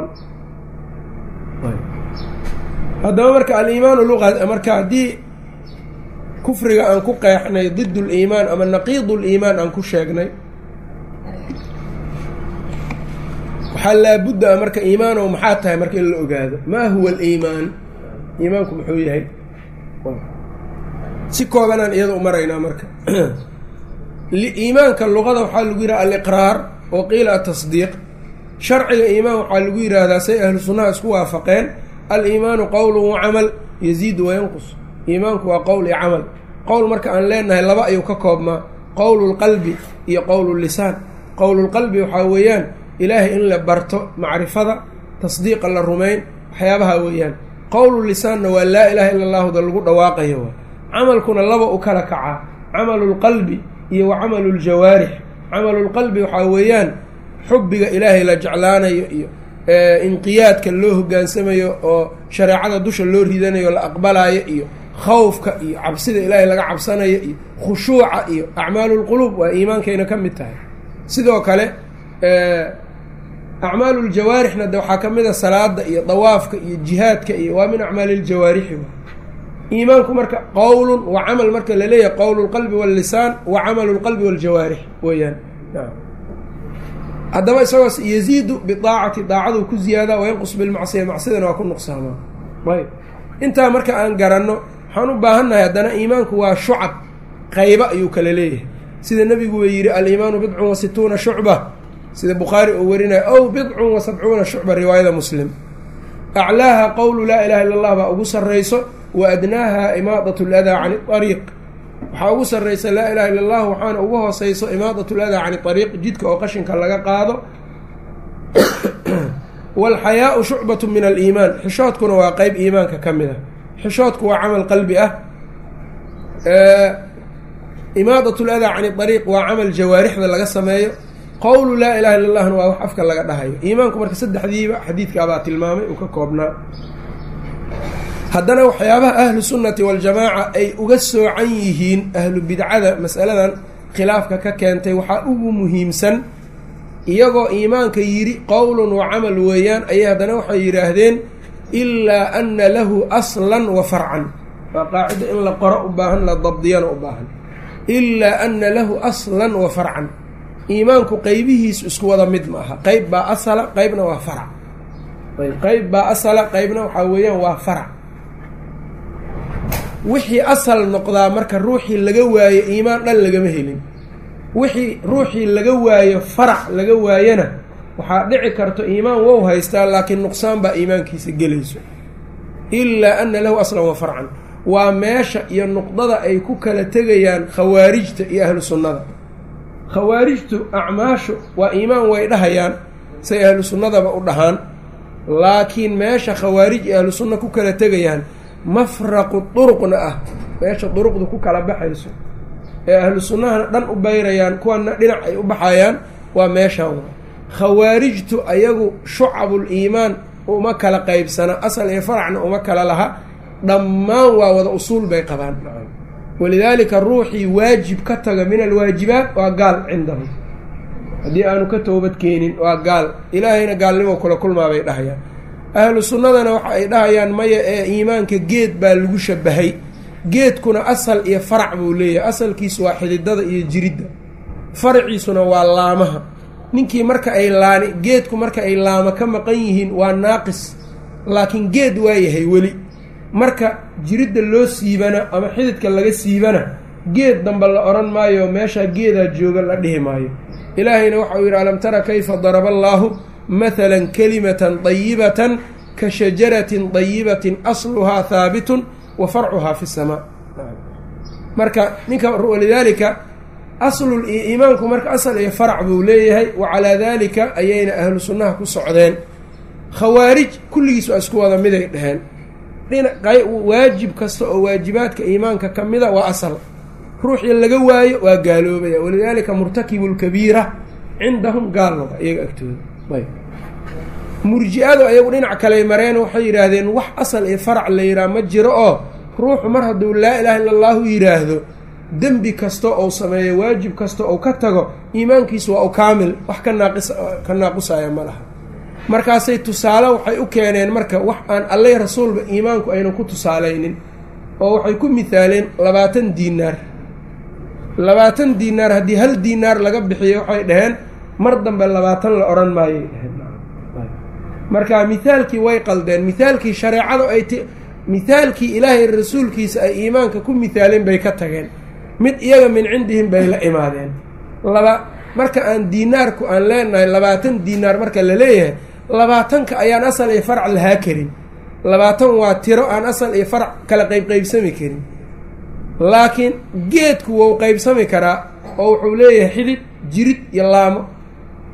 haddaba marka aliimaanu luqa marka haddii kufriga aan ku qeexnay did liimaan ama naqiid liimaan aan ku sheegnay waxaa laabudda a marka iimaanow maxaa tahay marka in la ogaado maa huwa aliimaan iimaanku muxuu yahay si koobanaan iyada u maraynaa marka iimaanka luqada waxaa lagu yidhaha aliqraar oo qiila atasdiiq sharciga iimaan waxaa lagu yidhaahdaa say ahlu sunnaha isku waafaqeen aliimaanu qowlun wa camal yaziidu wayanqus iimaanku waa qowl iyo camal qowl marka aan leenahay laba ayuu ka koobmaa qowlulqalbi iyo qowlulisaan qowlulqalbi waxaa weeyaan ilaahay in la barto macrifada tasdiiqa la rumayn waxyaabaha weeyaan qowlu lisaanna waa laa ilaaha illa allahuda lagu dhawaaqayo waa camalkuna laba u kala kacaa camalu lqalbi iyo wa camalu ljawaarix camalulqalbi waxaa weeyaan xubbiga ilaahay la jeclaanayo iyo inqiyaadka loo hogaansamayo oo shareecada dusha loo ridanayo la aqbalayo iyo khawfka iyo cabsida ilaahay laga cabsanayo iyo khushuuca iyo acmaalulquluub waa iimaankayna ka mid tahay sidoo kale acmaalu ljawaarixna de waxaa ka mid a salaada iyo dawaafka iyo jihaadka iyo waa min acmaali ljawaarixi iimaanku marka qowlun wa camal marka laleeyahay qowlu lqalbi wallisaan wa camalu lqalbi waljawaarix weeyaan haddaba isagoos yaziidu bidaacati daacadu ku ziyaadaa wayanqus bilmacsiya macsidana waa ku nuqsaamaa ayb intaa marka aan garanno waxaan u baahannahay haddana iimaanku waa shucab qayba ayuu kala leeyahay sida nebigu uu yidhi aliimaanu bidcun wa situuna shucba sida bukhaari uu warinayo ow bidcun wa sabcuuna shucba riwaayada muslim aclaaha qowlu laa ilaha illa allah baa ugu sarrayso wa adnaaha imaadat ladaa cani ariiq waxaa ugu sarraysa laa ilaha illa allah waxaana ugu hooseyso imaadat ladaa cani ariiq jidka oo qashinka laga qaado walxayaau shucbatu min aliimaan xishoodkuna waa qeyb iimaanka ka mid ah xishoodku waa camal qalbi ah imaadat ladaa cani ariiq waa camal jawaarixda laga sameeyo qowlu laa ilaha illa allahna waa wax afka laga dhahayo iimaanku marka saddexdiiba xadiidkaabaa tilmaamay uu ka koobnaa haddana waxyaabaha ahlu sunnati waljamaaca ay uga soocan yihiin ahlu bidcada masaladan khilaafka ka keentay waxaa ugu muhiimsan iyagoo iimaanka yidhi qowlun wa camal weeyaan ayay haddana waxay yidhaahdeen ilaa ana lahu aslan wa farcan waa qaacido in la qoro u baahan la dabdiyana u baahan ilaa ana lahu aslan wa farcan iimaanku qeybihiisu isku wada mid ma aha qeyb baa asala qeybna waa farac qeyb baa asala qeybna waxaa weeyaan waa farac wixii asal noqdaa marka ruuxii laga waayo iimaan dhan lagama helin wixii ruuxii laga waayo farac laga waayana waxaa dhici karto iimaan wow haystaa laakiin nuqsaan baa iimaankiisa gelayso ilaa ana lahu aslan wa farcan waa meesha iyo nuqdada ay ku kala tegayaan khawaarijta iyo ahlu sunnada khawaarijtu acmaashu waa iimaan way dhahayaan say ahlu sunnadaba u dhahaan laakiin meesha khawaarij iyo ahlu sunna ku kala tegayaan mafraqu duruqna ah meesha duruqdu ku kala baxayso ee ahlu sunnahana dhan u bayrayaan kuwana dhinac ay u baxayaan waa meeshaan khawaarijtu ayagu shucabul iimaan uma kala qaybsana asal iyo faracna uma kala laha dhammaan waa wada usuul bay qabaan walidaalika ruuxii waajib ka taga min alwaajibaat waa gaal cindahum haddii aanu ka toobad keenin waa gaal ilaahayna gaalnimo kula kulmaa bay dhahayaan ahlu sunnadana waxa ay dhahayaan maya ee iimaanka geed baa lagu shabahay geedkuna asal iyo farac buu leeyahay asalkiisu waa xididada iyo jiridda faraciisuna waa laamaha ninkii marka ay laani geedku marka ay laama ka maqan yihiin waa naaqis laakiin geed waa yahay weli marka jiridda loo siibana ama xididka laga siibana geed dambe la odhan maayo meeshaa geedaa jooga la dhihi maayo ilaahayna waxauu yidhi alam tara kayfa daraba allaahu mathalan kalimatan dayibatan ka shajaratin dayibatin asluhaa haabitun wa farcuhaa fi samaa marka ninka walidaalika aslul iimaanku marka asal iyo farac buu leeyahay wa calaa daalika ayayna ahlu sunnaha ku socdeen khawaarij kulligiis waa isku wada miday dheheen waajib kasta oo waajibaadka iimaanka ka mida waa asal ruuxii laga waayo waa gaaloobaya walidaalika murtakibu lkabiira cindahum gaalnaba iyaga agtooda ayb murji-adu ayagu dhinac kaley mareen waxay yidhaahdeen wax asal iyo farac la yidhaha ma jiro oo ruuxu mar hadduu laa ilaaha illa allahu yidhaahdo dembi kasta ou sameeyo waajib kasta ou ka tago iimaankiisu waa u kaamil wax ka naaqis ka naaqusaya ma laha markaasay tusaale waxay u keeneen marka wax aan allay rasuulba iimaanku aynan ku tusaalaynin oo waxay ku mithaaleen labaatan diinaar labaatan diinaar haddii hal diinaar laga bixiyo waxay dhaheen mar dambe labaatan la odhan maayay dhaheen marka mithaalkii way qaldeen mithaalkii shareecada ay t mithaalkii ilaahay rasuulkiisa ay iimaanka ku mithaaleen bay ka tageen mid iyaga min cindihim bay la imaadeen laba marka aan diinaarku aan leenahay labaatan diinaar marka la leeyahay labaatanka ayaan asal iyo farac lahaa karin labaatan waa tiro aan asal iyo farac kala qeybqeybsami karin laakiin geedku wou qeybsami karaa oo wuxuu leeyahay xidid jirid iyo laamo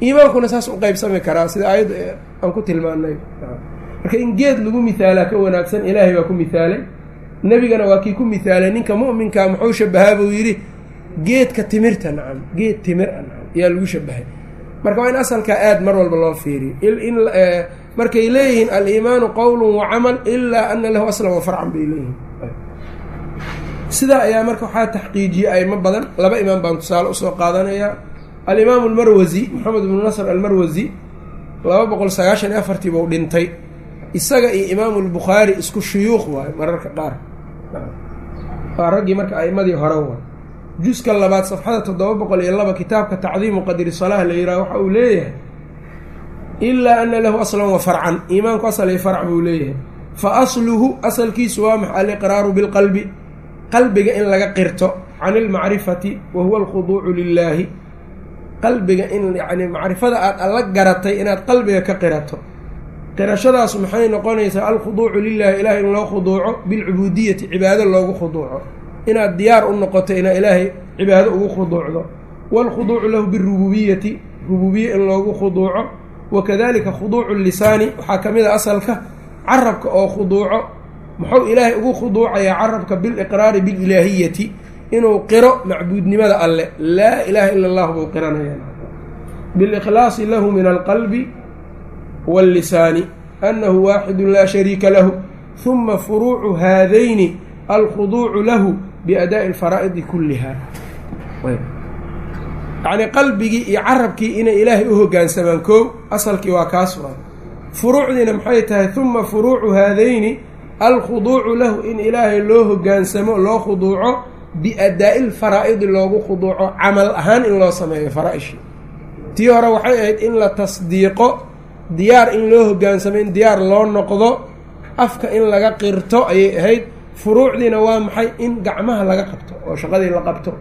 iimaankuna saas u qeybsami karaa sida aayadda aan ku tilmaanay marka in geed lagu mihaalaa ka wanaagsan ilaahay baa ku mihaalay nebigana waa kii ku mihaalay ninka mu'minkaa muxuu shabahaa buu yidhi geedka timirta nacam geed timir a nacam ayaa lagu shabahay marka waa in asalkaa aad mar walba loo fiiriyo in markay leeyihiin aliimaanu qowlu wa camal ilaa ana lahu aslan wa farcan bay leeyihiin sidaa ayaa marka waxaa taxqiijiyey aimo badan laba imaam baan tusaale usoo qaadanayaa alimaamu almarwasi maxamed ibnu nasr almarwasi laba boqol sagaashan iyo afartii buu dhintay isaga iyo imaamu lbukhaari isku shuyuuq waayo mararka qaar waa raggii marka aimadii hore waay juska labaad safxada toddoba boqol iyo laba kitaabka tacdiimu qadri salaah la yidhaha waxa uu leeyahay ilaa ana lahu aslan wa farcan iimaanku asal iyo farc buu leeyahay fa asluhu asalkiisu waa maxa aliqraaru bilqalbi qalbiga in laga qirto can ilmacrifati wa huwa alkhuduucu lilaahi qalbiga in yacni macrifada aad alla garatay inaad qalbiga ka qirato qirashadaas maxay noqonaysaa alkhuduucu lilaahi ilahay in loo khuduuco bilcubuudiyati cibaado loogu khuduuco inaad diyaar u noqoto inaad ilaahay cibaado ugu khuduucdo waalkhuduucu lahu birububiyati rububiye in loogu khuduuco wakadalika khuduucu lisaani waxaa ka mid a asalka carabka oo khuduuco muxuu ilaahay ugu khuduucayaa carabka biliqraari bililaahiyati inuu qiro macbuudnimada alle laa ilaaha ila allah buu qiranaya bilikhlaasi lahu min alqalbi wاllisaani anahu waaxidu laa shariika lahu huma furuucu haadayni alkhuduucu lahu biadaa'i alfaraa'idi kulliha yacnii qalbigii iyo carabkii inay ilaahay u hoggaansamaan koow asalkii waa kaas waa furuucdiina maxay tahay huma furuucu haadayni alkhuduucu lahu in ilaahay loo hoggaansamo loo khuduuco biadaa'i lfaraa'idi loogu khuduuco camal ahaan in loo sameeyo faraa-ishii tii hore waxay ahayd in la tasdiiqo diyaar in loo hoggaansamo in diyaar loo noqdo afka in laga qirto ayay ahayd furuucdiina waa maxay in gacmaha laga qabto oo shaqadii la qabto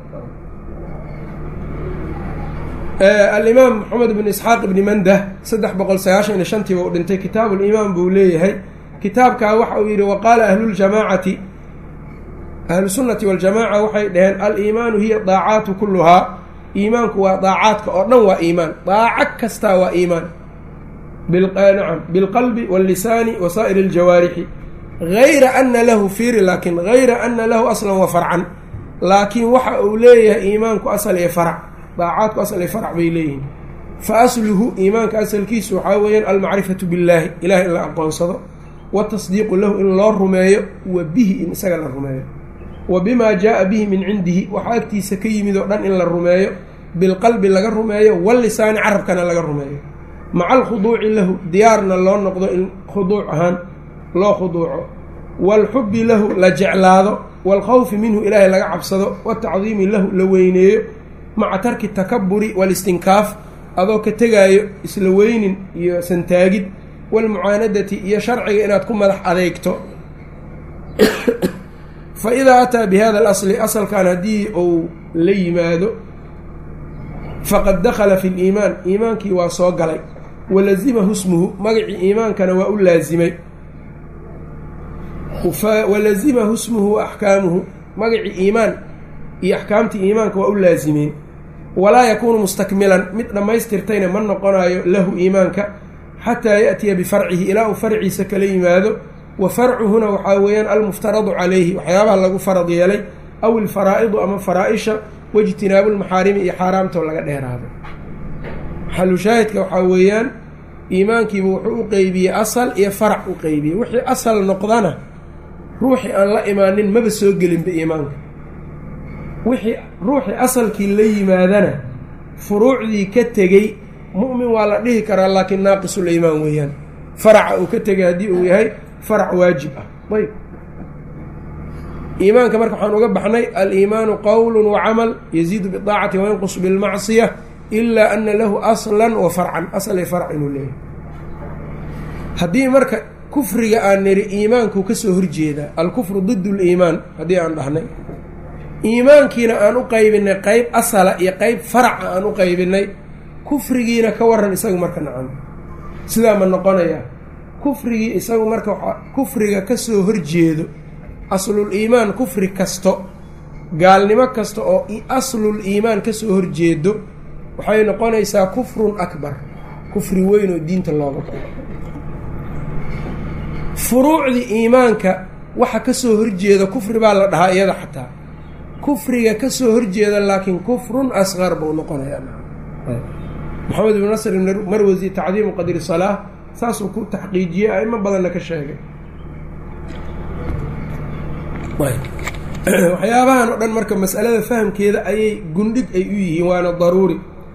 alimaam maxamed bn isxaaq ibni mandah saddex boqol sagaashan iyo shantiiba u dhintay kitaabulimaan buu leeyahay kitaabkaa waxa uu yidhi waqaala ahluljamaacati ahlusunnati waljamaca waxay dhaheen aliimaanu hiya daacaatu kulluhaa iimaanku waa daacaadka oo dhan waa iimaan daaco kastaa waa iimaan nacam bilqalbi wallisaani wa saa'iri aljawaarixi gayra ana lahu fiiri laakin gayra ana lahu aslan wa farcan laakiin waxa uu leeyahay iimaanku asal iyo farac daacaadku asal iyo farac bay leeyihiin fa asluhu iimaanka asalkiisu waxaa weeyaan almacrifatu billaahi ilahay in la aqoonsado watasdiiqu lahu in loo rumeeyo wa bihi in isaga la rumeeyo wa bimaa jaa bihi min cindihi waxaa agtiisa ka yimid oo dhan in la rumeeyo bilqalbi laga rumeeyo wallisaani carabkana laga rumeeyo maca alkhuduuci lahu diyaarna loo noqdo in khuduuc ahaan loo khuduuco waalxubbi lahu la jeclaado waalkhawfi minhu ilaahay laga cabsado watacdiimi lahu la weyneeyo maca tarki takaburi walistinkaaf adoo ka tegaayo isla weynin iyo santaagid walmucaanadati iyo sharciga inaad ku madax adeegto fa idaa ataa bi hada alasli asalkan haddii uu la yimaado faqad dakhala fi liimaan iimaankii waa soo galay walazimahu smuhu magacii iimaankana waa u laasimay walazimahu smuhu wa axkaamuhu magacii iimaan iyo axkaamtii iimaanka waa u laasimeen walaa yakuunu mustakmilan mid dhammaystirtayna ma noqonayo lahu iimaanka xataa yaأtiya bifarcihi ilaa uu farciisa kala yimaado wa farcuhuna waxaa weeyaan almuftaradu calayhi waxyaabaha lagu farad yeelay aw ilfaraa'idu ama faraa-isha waijtinaabu lmaxaarimi iyo xaaraamtoo laga dheeraado xalushaahidka waxaa weeyaan iimaankiiba wuxuu u qeybiyey asal iyo farac u qeybiyey wixii asal noqdana ruuxii aan la imaanin maba soo gelinba iimaanka wixii ruuxii asalkii la yimaadana furuucdii ka tegey mu'min waa la dhihi karaa laakiin naaqisul iimaan weeyaan faraca uu ka tegay haddii uu yahay farac waajib ah ayb iimaanka marka waxaan uga baxnay aliimaanu qowlu wa camal yaziidu bidaacati wayanqus bilmacsiya ilaa ana lahu aslan wa farcan asal iyo farc inuu leeyahay haddii marka kufriga aan niri iimaanku kasoo horjeedaa alkufru did liimaan haddii aan dhahnay iimaankiina aan u qaybinay qeyb asala iyo qeyb faraca aan u qaybinay kufrigiina ka waran isagu marka nacam sidaa ma noqonayaa kufrigii isagu marka waa kufriga kasoo horjeedo aslul iimaan kufri kasto gaalnimo kasta oo aslul iimaan kasoo horjeedo waxay noqonaysaa kufrun akbar kufri weyn oo diinta looga bao furuucdii iimaanka waxa kasoo horjeeda kufri baa la dhahaa iyada xataa kufriga kasoo horjeeda laakiin kufrun asqar buu noqonayaa maxamed ibnu nasr marwasi tacdiimu qadri salaa saasuu ku taxqiijiyey aimo badanna ka sheegay waxyaabahan oo dhan marka masalada fahamkeeda ayay gundhig ay u yihiin waana daruuri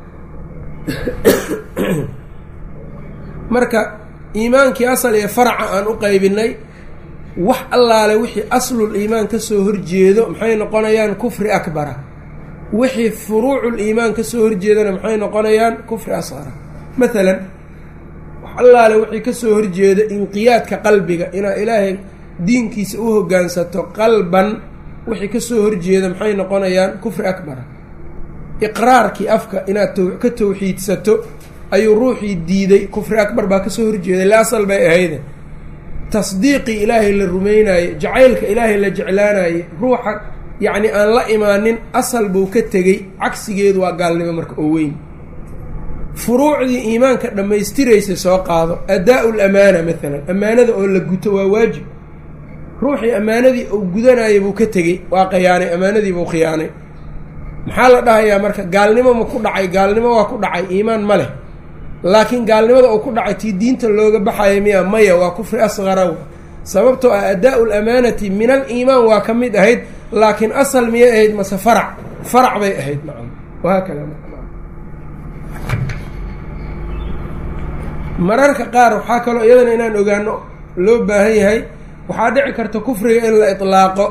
marka iimaankii asal ee faraca aan u qaybinay wax allaale wixii aslul iimaan kasoo horjeedo maxay noqonayaan kufri akbara wixii furuucul iimaan kasoo horjeedana maxay noqonayaan kufri asqara maalan wax allaale wixii kasoo horjeeda inqiyaadka qalbiga inaad ilaahay diinkiisa u hoggaansato qalban wixii kasoo horjeeda maxay noqonayaan kufri akbara iqraarkii afka inaad ka tawxiidsato ayuu ruuxii diiday kufri akbar baa kasoo horjeeday la asal bay ahayde tasdiiqii ilaahay la rumaynaye jacaylka ilaahay la jeclaanaye ruuxa yacni aan la imaanin asal buu ka tegey cagsigeedu waa gaalnimo marka oo weyn furuucdii iimaanka dhammaystiraysa soo qaado adaa-u lamaana maalan ammaanada oo la guto waa waajib ruuxii ammaanadii uu gudanayay buu ka tegey waa khiyaanay ammaanadii buu khiyaanay maxaa la dhahayaa marka gaalnimo ma ku dhacay gaalnimo waa ku dhacay iimaan ma leh laakiin gaalnimada uu ku dhacay tii diinta looga baxaya miya maya waa kufri asqara sababtoo ah adaa-u lamaanati min al iimaan waa ka mid ahayd laakiin asal miyay ahayd mase farac farac bay ahayd nacam wahaakada mararka qaar waxaa kaloo iyadana inaan ogaano loo baahan yahay waxaa dhici karta kufriga in la itlaaqo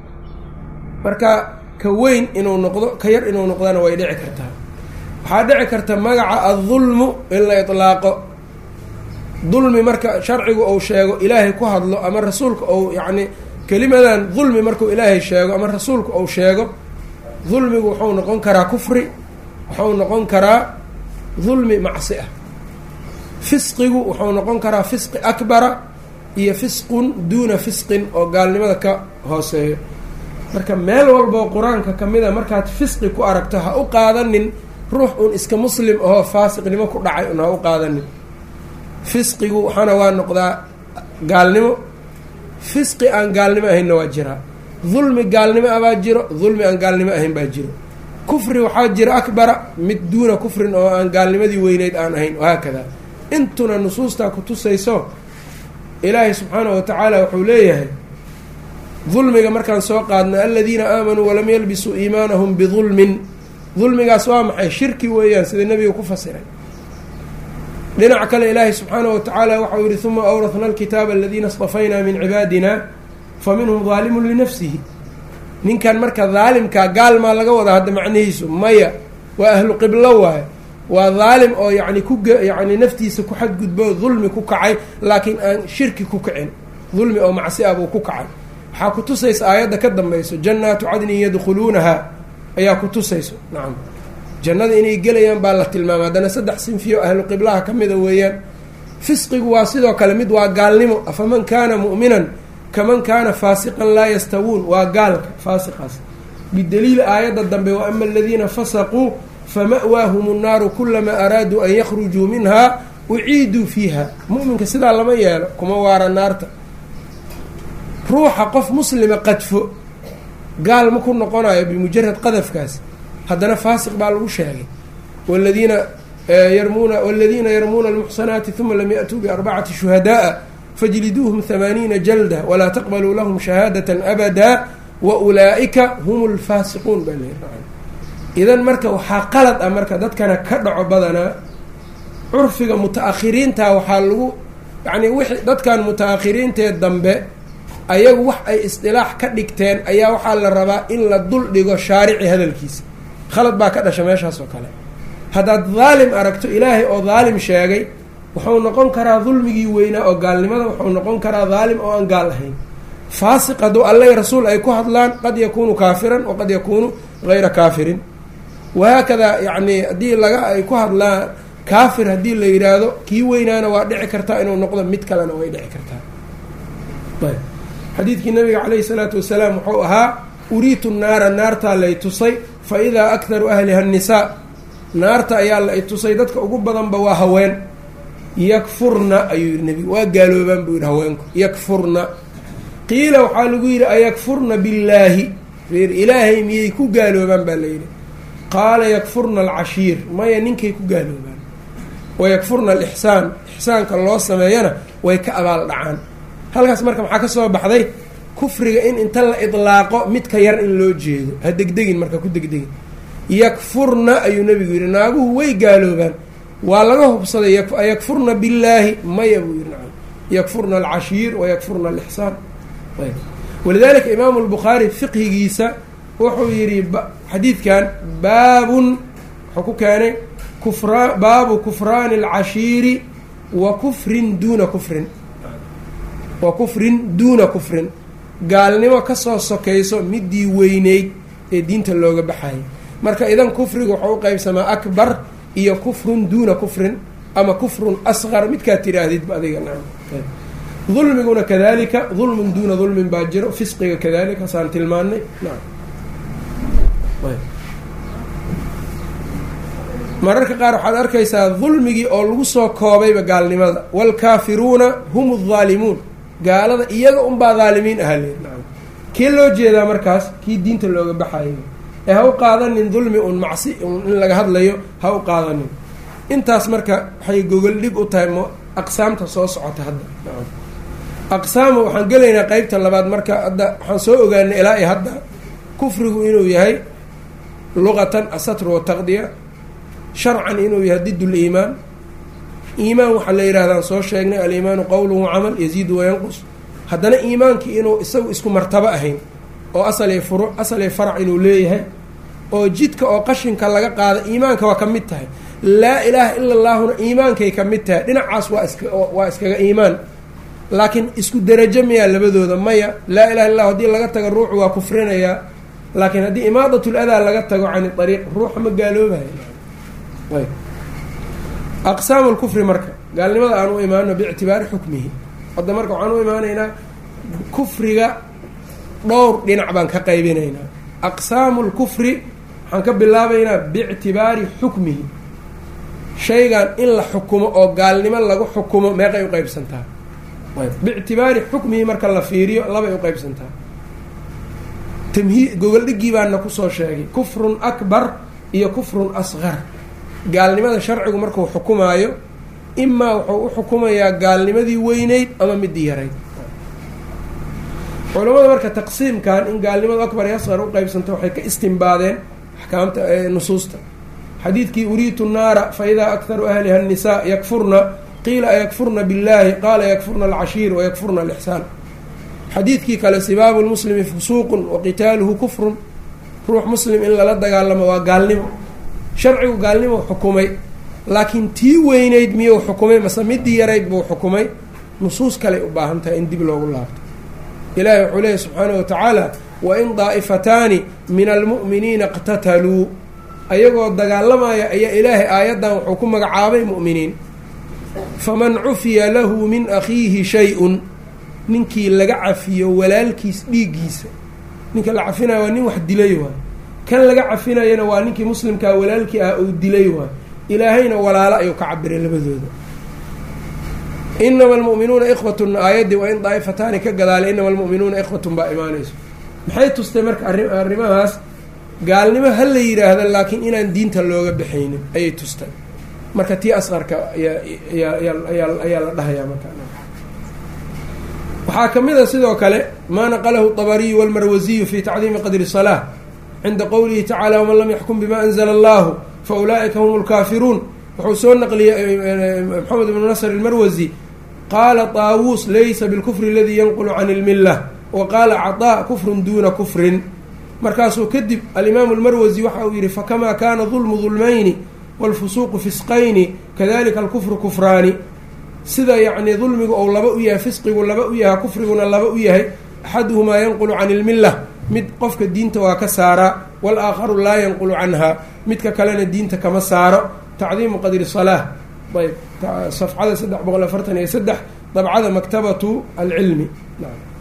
marka ka weyn inuu noqdo ka yar inuu noqdana way dhici kartaa waxaa dhici karta magaca addulmu in la itlaaqo dulmi marka sharcigu uu sheego ilaahay ku hadlo ama rasuulka ou yacni kelimadan dulmi markuu ilaahay sheego ama rasuulka uu sheego dulmigu wuxuu noqon karaa kufri wuxuu noqon karaa dulmi macsi ah fisqigu wuxuu noqon karaa fisqi akbara iyo fisqun duuna fisqin oo gaalnimada ka hooseeyo marka meel walboo qur-aanka ka mid a markaad fisqi ku aragto ha u qaadanin ruux uun iska muslim ahoo faasiqnimo ku dhacay un ha u qaadanin fisqigu waxaana waa noqdaa gaalnimo fisqi aan gaalnimo ahaynna waa jiraa dulmi gaalnimo ah baa jiro dulmi aan gaalnimo ahayn baa jiro kufri waxaa jira akbara mid duuna kufrin oo aan gaalnimadii weyneyd aan ahayn wahaakada intuna nusuustaa ku tusayso ilaahay subxaanahu wa tacaala wuxuu leeyahay dulmiga markaan soo qaadno aladiina aamanuu walam yalbisuu iimaanahum bidulmin dulmigaas waa maxay shirki weeyaan sida nebiga ku fasiray dhinaca kale ilaahay subxaanahu wa tacaala waxau yihi uma awrahna alkitaaba aladiina اstafaynaa min cibaadina fa minhum daalimun linafsihi ninkan marka daalimkaa gaalmaa laga wadaa hadda macnihiisu maya waa ahlu qiblo waaye waa daalim oo yani ku yani naftiisa ku xadgudbo dulmi ku kacay laakiin aan shirki ku kicin dulmi oo macsi ah buu ku kacay waxaa ku tusaysa aayadda ka dambayso jannaatu cadnin yadkhuluunaha ayaa ku tusayso nacam jannada inay gelayaan baa la tilmaamay haddana saddex sinfiyo ahlu qiblaha ka mida weeyaan fisqigu waa sidoo kale mid waa gaalnimo afaman kaana mu'minan kaman kaana faasiqan laa yastawuun waa gaalka faasiqaas bidaliili aayadda dambe wa ama aladiina fasaquu fama'waahum nnaaru kulamaa araaduu an yakhrujuu minha uciiduu fiiha mu'minka sidaa lama yeelo kuma waara naarta ruuxa qof muslima qadfo gaal ma ku noqonayo bimujarad qadafkaas haddana faasiq baa lagu sheegay waladiina yarmuuna waladiina yarmuuna almuxsanaati uma lam ya'tuu biarbacati shuhada'a fajliduuhum hamaaniina jalda walaa taqbaluu lahum shahaadata abada wa ulaa'ika hum lfaasiquun baa leeyahay idan marka waxaa qalad ah marka dadkana ka dhaco badanaa curfiga muta-akhiriinta waxaa lagu yacni wixii dadkan muta-akhiriintee dambe ayagu wax ay isdilaax ka dhigteen ayaa waxaa la rabaa in la dul dhigo shaarici hadalkiisa khalad baa ka dhasha meeshaas oo kale haddaad daalim aragto ilaahay oo daalim sheegay wuxuu noqon karaa dulmigii weynaa oo gaalnimada wuxuu noqon karaa daalim oo aan gaal ahayn faasiq hadduu alleh rasuul ay ku hadlaan qad yakuunu kaafiran waqad yakuunu hayra kaafirin wahaakadaa yacni haddii laga ay ku hadlaan kaafir haddii la yidhaahdo kii weynaana waa dhici kartaa inuu noqdo mid kalena way dhici kartaa ayb xadiidkii nabiga calayhi salaatu wasalaam wuxuu ahaa uriitu naara naartaa lay tusay fa idaa akharu ahliha annisaa naarta ayaa la itusay dadka ugu badanba waa haween yakfurna ayuu yihi nebigu waa gaaloobaan buu yidhi haweenku yakfurna qiila waxaa lagu yidhi ayakfurna billaahi ilaahay miyay ku gaaloobaan baa layidhi qaala yakfurna alcashiir maya ninkay ku gaaloobaan wayakfurna alixsaan ixsaanka loo sameeyana way ka abaal dhacaan halkaas marka maxaa ka soo baxday kufriga in inta la idlaaqo midka yar in loo jeedo ha degdegin marka ku degdegin yakfurna ayuu nebigu yidhi naaguhu way gaaloobaan waa laga hubsaday ayakfurna billaahi maya buu yidhi nacam yakfurna alcashiir wayakfurna alixsaan walidalika imaamu lbukhaari fiqhigiisa wuxuu yidhi xadiidkan baabun wuxuu ku keenay kufra baabu kufraani alcashiiri wa kufrin duuna kufrin wa kufrin duuna kufrin gaalnimo kasoo sokayso midii weyneyd ee diinta looga baxayay marka idan kufriga wuxuu u qeybsamaa akbar iyo kufrun duuna kufrin ama kufrun asqar midkaad tidhaahdidba adiga nacam dulmiguna kadalika dulmun duuna dulmin baa jiro fisqiga kadalika hasaan tilmaanay nacam mararka qaar waxaad arkaysaa dulmigii oo lagu soo koobayba gaalnimada waalkaafiruuna hum aldaalimuun gaalada iyaga unbaa daalimiin ahaa leer nacam kee loo jeedaa markaas kii diinta looga baxayo ee ha u qaadanin dulmi un macsi un in laga hadlayo ha u qaadanin intaas marka waxay gogol dhig u tahay m aqsaamta soo socota hadda nacam aqsaama waxaan gelaynaa qeybta labaad marka hadda waxaan soo ogaanay ilaa iyo hadda kufrigu inuu yahay luqatan asatru wataqdiya sharcan inuu yahay did liimaan iimaan waxaa la yidhahdaan soo sheegnay aliimaanu qowluhu camal yaziidu wayanqus haddana iimaankii inuu isagu isku martabo ahayn oo asalay furu asalay farac inuu leeyahay oo jidka oo qashinka laga qaada iimaanka waa ka mid tahay laa ilaaha ila allaahuna iimaankay ka mid tahay dhinacaas waa iska waa iskaga iimaan laakiin isku derajo miyaa labadooda maya laa ilaha illa lahu haddii laga tago ruuxu waa kufrinayaa laakiin haddii imaadatul adaa laga tago cani ariiq ruuxa ma gaaloobayo aqsaamu lkufri marka gaalnimada aan u imaano biictibaari xukmihi hadda marka waxaan u imaanaynaa kufriga dhowr dhinac baan ka qaybinaynaa aqsaamu lkufri waxaan ka bilaabaynaa biictibaari xukmihi shaygan in la xukumo oo gaalnimo lagu xukumo meeqay u qeybsantaa biictibaari xukmihi marka la fiiriyo labay u qeybsantaa tamhii gogoldhigii baana kusoo sheegay kufrun akbar iyo kufrun asqar gaalnimada sharcigu markuu xukumaayo imaa wuxuu u xukumayaa gaalnimadii weyneyd ama midii yarayd culamada marka taqsiimkan in gaalnimadu akbar iyo asqar u qeybsanto waxay ka istimbaadeen axkaamta nusuusta xadiidkii uriitu naara fa idaa akharu ahliha annisaa yakfurna qiila ayakfurna biاllahi qaala yakfurna alcashiir wayakfurna alixsaan xadiidkii kale sibaabu lmuslimi fusuuqun wa qitaaluhu kufrun ruux muslim in lala dagaalamo waa gaalnimo sharcigu gaalnimo xukumay laakiin tii weyneyd miyuu xukumay mase midii yarayd buu xukumay nusuus kaley u baahan tahay in dib loogu laabto ilaahi wuxuu leeyahy subxaana wa tacaala wain daa'ifataani min almu'miniina iqtataluu ayagoo dagaalamaya ayaa ilaahay aayaddan wuxuu ku magacaabay mu'miniin faman cufiya lahu min akhiihi shay-un ninkii laga cafiyo walaalkiis dhiiggiisa ninka la cafinayo waa nin wax dilay waay kan laga cafinayana waa ninkii muslimkaa walaalkii ah uu dilay waay ilaahayna walaalo ayuu ka cabiray labadooda inama almu'minuuna ikhwatun aayaddii waa in daa'ifataani ka gadaalay inama almu'minuuna ikhwatun baa imaanayso maxay tustay marka arri arrimahaas gaalnimo ha la yidhaahda laakiin inaan diinta looga baxaynin ayay tustay marka tii asqarka ayaa ayaa ayaa la dhahayaa marka waxaa ka mid a sidoo kale maa naqalahu dabariyu walmarwasiyu fi tacdiimi qadri salaa cinda qowlihi tacala waman lam yaxkum bima anzla allahu fa ulaa'ika hum lkaafiruun wuxuu soo naqliyey maxamed ibnu nasr almarwasi qaala taawuus laysa bilkufri aladii yanqulu can ilmilla wa qaala caطaa kufrun duuna kufrin markaasuu kadib alimaamu almarwasi waxa uu yihi fakamaa kana dulmu dulmayni wاlfusuuqu fisqayni kadalika alkufru kufraani sida yacnii dulmigu ou laba u yahay fisqigu laba u yahay kufriguna laba u yahay axaduhumaa yanqulu can ilmilla mid qofka diinta waa ka saaraa walaakharu laa yanqulu canha midka kalena diinta kama saaro tacdiimu qadri salaa ayb safxada saddex boqol afartan iyo saddex dabcada maktabatu alcilmi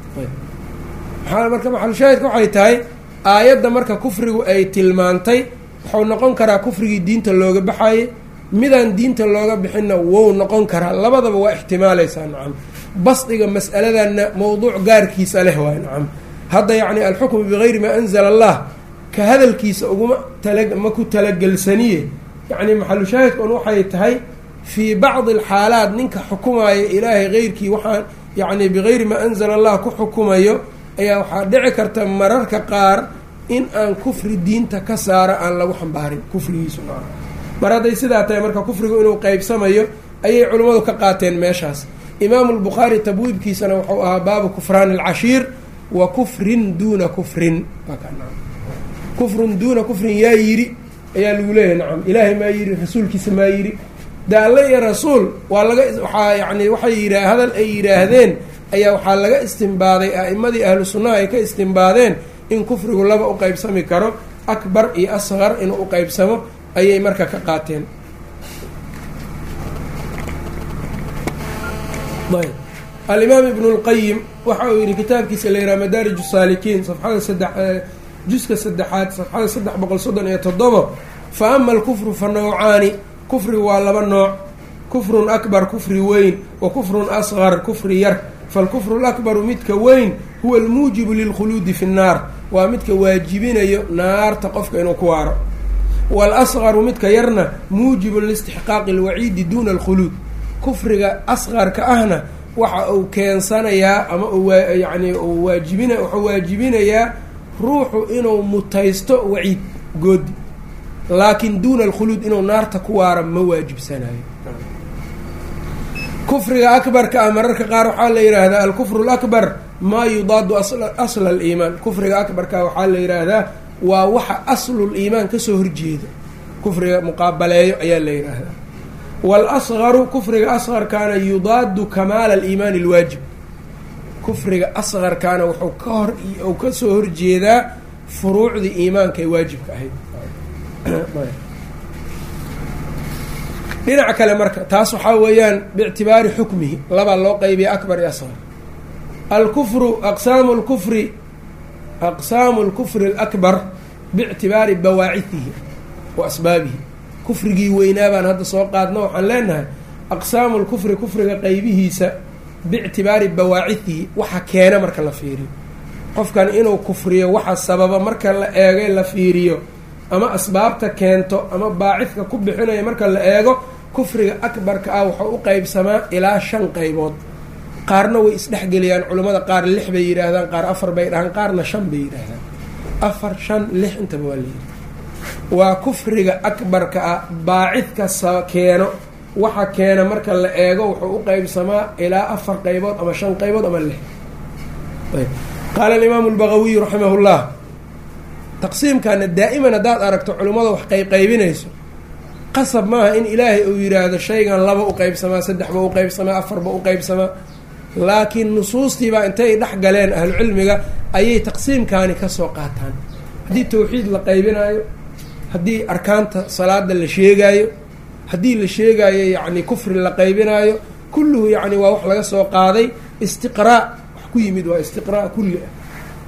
maa marka maxalshaahidka waxay tahay aayadda marka kufrigu ay tilmaantay wuxuu noqon karaa kufrigii diinta looga baxaye midaan diinta looga bixinna wou noqon karaa labadaba waa ixtimaalaysaa nacam basdiga mas'aladanna mowduuc gaarkiisa leh waay nacam hadda yacni alxukmu bigayri maa anzala allah ka hadalkiisa uguma tala ma ku talagelsaniye yacni maxalushaahidka un waxay tahay fii bacdi alxaalaat ninka xukumaya ilaahay keyrkii waxaan yacni bigayri maa anzala allah ku xukumayo ayaa waxaa dhici karta mararka qaar in aan kufri diinta ka saara aan lagu xambaarin kufrigiisu maa mar hadday sidaa tahay marka kufrigu inuu qeybsamayo ayay culimmadu ka qaateen meeshaas imaamu lbukhaari tabwiibkiisana wuxuu ahaa baabu kufraani alcashiir wa kufrin duuna kufrin kufrun duuna kufrin yaa yidhi ayaa lagu leeyahay nacam ilaahay maa yidhi rasuulkiisa maa yidhi de alle iyo rasuul waa laga waxaa yani waxay yidha hadal ay yidhaahdeen ayaa waxaa laga istimbaaday a'imadii ahlu sunnaha ay ka istimbaadeen in kufrigu laba u qeybsami karo akbar iyo asqar inuu u qeybsamo ayay marka ka qaateen ayb alimaam ibnu lqayim waxa uu yidhi kitaabkiisa la yidhaha madaarij saalikiin safxada saddex juska saddexaad safxada saddex boqol soddon iyo toddobo fa ama alkufru fa nawcaani kufrigu waa laba nooc kufrun akbar kufri weyn wa kufrun asqar kufri yar falkufru lakbaru midka weyn huwa almuujibu lilkhuluudi fi nnaar waa midka waajibinayo naarta qofka inuu ku waaro waalasqaru midka yarna muujibun liistixqaaqi alwaciidi duuna alkhuluud kufriga asqarka ahna waxa uu keensanayaa ama yani uu waajibina wuxuu waajibinayaa ruuxu inuu mutaysto waciid goodi laakiin duuna alkhuluud inuu naarta ku waara ma waajibsanayo kufriga akbarka ah mararka qaar waxaa la yidhaahdaa alkufru lakbar maa yudaadu asla aliimaan kufriga akbarka waxaa la yidhaahdaa waa waxa aslul iimaan kasoo horjeeda kufriga muqaabaleeyo ayaa la yidhaahdaa waalasqaru kufriga asqarkaana yudaadu kamaala aliimaani alwaajib kufriga asqarkaana wuxuu ka hor u kasoo horjeedaa furuucdii iimaanka ee waajibka ahayd dhinaca kale marka taas waxaa weeyaan biictibaari xukmihi labaa loo qeybiya akbar iyo asqar alkufru aqsaamu lkufri aqsaamu lkufri alakbar biictibaari bawaacihihi wa asbaabihi kufrigii weynaa baan hadda soo qaadno waxaan leenahay aqsaamu lkufri kufriga qeybihiisa biictibaari bawaacihihi waxa keena marka la fiiriyo qofkan inuu kufriyo waxa sababa marka la eego la fiiriyo ama asbaabta keento ama baacidka ku bixinaya marka la eego kufriga akbarka ah wuxuu u qeybsamaa ilaa shan qeybood qaarna way isdhexgeliyaan culimmada qaar lix bay yidhaahdaan qaar afar bay dhahaan qaarna shan bay yidhaahdaan afar shan lix intaba waa layidhi waa kufriga akbarka ah baacidka sa keeno waxa keena marka la eego wuxuu u qeybsamaa ilaa afar qeybood ama shan qeybood ama lix qaala alimaamu lbagawiyu raximah llah taqsiimkana daa'iman haddaad aragto culimmada wax qeybqeybinayso qasab maaha in ilaahay uu yidhaahdo shaygan laba u qeybsamaa saddexba u qeybsamaa afarba u qeybsamaa laakiin nusuustiibaa intay dhex galeen ahlucilmiga ayay taqsiimkaani kasoo qaataan haddii tawxiid la qaybinaayo haddii arkaanta salaada la sheegaayo haddii la sheegaayo yacni kufri la qaybinaayo kulluhu yacni waa wax laga soo qaaday istiqraa wax ku yimid waa istiqraa kulli ah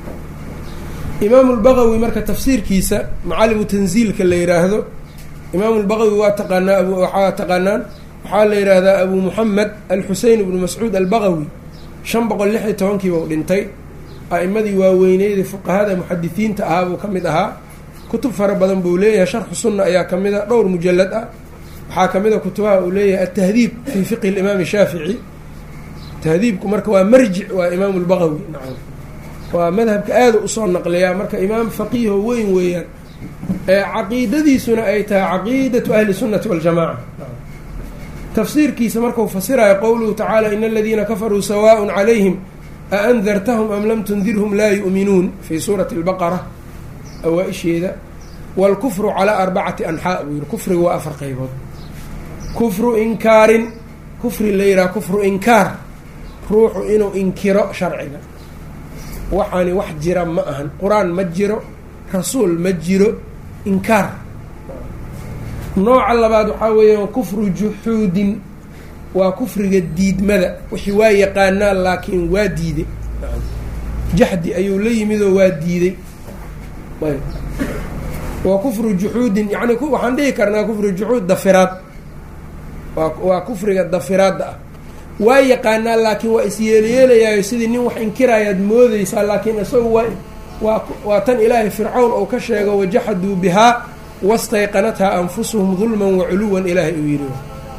imaamu lbagawi marka tafsiirkiisa macalimu tanziilka la yidhaahdo imaamu lbagawi waa taqaanaa waxaa taqaanaan waxaa la yidhaahdaa abu muxamed alxusein ibnu mascuud albagawi shan boqol lix iyo tobankiiba u dhintay a'imadii waaweyneydii fuqahada muxadisiinta ahaa buu ka mid ahaa kutub fara badan buu leeyahay sharxu sunna ayaa ka mid a dhowr mujalad ah waxaa ka mid a kutubaha uu leeyahay altahdiib fii fiqhi limaami shaafici tahdiibku marka waa marjic waa imaamu lbagawi nacam waa madhabka aada usoo naqliyaa marka imaam faqiiho weyn weeyaan ee caqiidadiisuna ay tahay caqiidatu ahli sunnati waljamaca tafsiirkiisa markuu fasirayo qowluhu tacaala in aladiina kafaruu sawaaء calayhim aandartahum am lam tundirhum laa yu'minuun fii suurati اlbaqara awaa-isheeda wاlkufru calaa arbacati anxaa buu yihi kufrigu waa afar qeybood kufru inkaarin kufri la yidhaha kufru inkaar ruuxu inuu inkiro sharciga waxaani wax jira ma ahan qur-aan ma jiro rasuul ma jiro inkaar nooca labaad waxaa weeyaan kufru juxuudin waa kufriga diidmada wixii waa yaqaanaa laakiin waa diiday jaxdi ayuu la yimid oo waa diiday wa kufru juxuudin yani waxaan dhihi karnaa kufru juxuud dafiraad waa waa kufriga dafiraadda ah waa yaqaanaa laakiin waa isyeelyeelayaayo sidii nin wax inkirayaad moodeysaa laakiin isagu waa waa waa tan ilaahay fircawn ou ka sheego wajaxaduu bihaa wastayqanathaa anfusuhum dulman wa culuwan ilaahay uu yidhi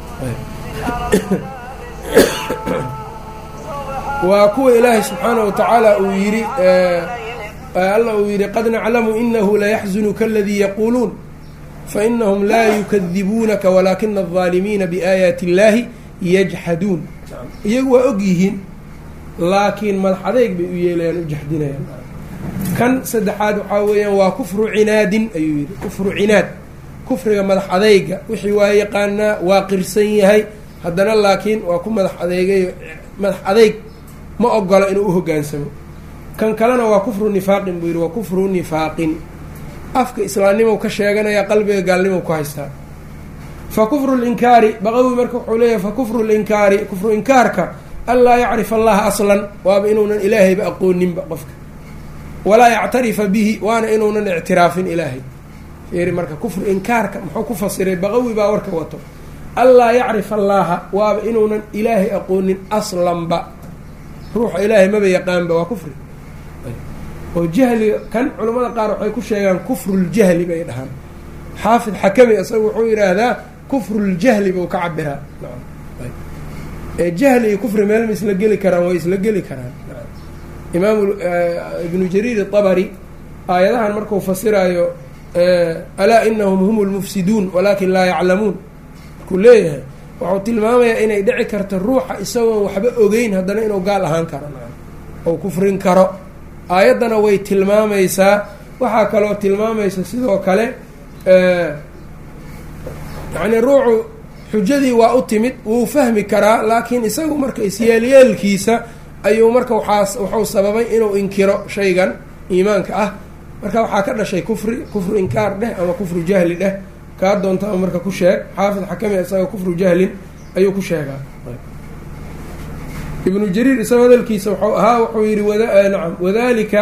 waa kuwa ilaahay subxaanahu wa tacaala uu yidhi alla uu yidhi qad naclamu inahu layaxzunuka aladii yaquuluun fainahum laa yukadibuunaka walaakina aldaalimiina biaayaati illaahi yajxaduun iyagu waa og yihiin laakiin madax adeyg bay u yeelayaan u jaxdinayaan kan saddexaad waxaa weeyaan waa kufru cinaadin ayuu yidhi kufru cinaad kufriga madax adeyga wixii waa yaqaanaa waa qirsan yahay haddana laakiin waa ku madax adeegayo madax adeyg ma ogola inuu u hoggaansamo kan kalena waa kufru nifaaqin buu yidhi waa kufru nifaaqin afka islaamnimow ka sheeganaya qalbiga gaalnimow ku haystaa fa kufru linkaari baqawi marka wuxuu leeyahay fa kufru linkaari kufru inkaarka anlaa yacrif allaha aslan waaba inuunan ilaahayba aqooninba qofka walaa yactarifa bihi waana inuunan ictiraafin ilaahay fiiri marka kufru inkaarka muxuu ku fasiray baqawi baa warka wato anlaa yacrif allaaha waaba inuunan ilaahay aqoonin aslanba ruuxa ilaahay maba yaqaanba waa kufri oo jahliga kan culimmada qaar waxay ku sheegaan kufruljahli bay dhahaan xaafid xakami isaga wuxuu yidhaahdaa kufruljahli buu ka cabiraa ee jahli iyo kufri meel ma isla geli karaan way isla geli karaan imaam ibnu jariir abari aayadahan markuu fasiraayo alaa inahum hum lmufsiduun walaakin laa yaclamuun markuu leeyahay wuxuu tilmaamayaa inay dhici karto ruuxa isagoon waxba ogeyn haddana inuu gaal ahaan karo ou kufrin karo aayaddana way tilmaamaysaa waxaa kaloo tilmaamaysa sidoo kale yacnii ruuxu xujadii waa u timid wuu fahmi karaa laakiin isagu marka isyeelyeelkiisa ayuu marka waxaa wuxuu sababay inuu inkiro shaygan iimaanka ah marka waxaa ka dhashay kufri kufru inkaar dheh ama kufru jahli dheh kaa doonta ama marka ku sheeg xaafid xakami isaga kufru jahlin ayuu ku sheegaa ibnu jariir isagoo hadalkiisa wuxuu ahaa wuxuu yihi nacam wadalika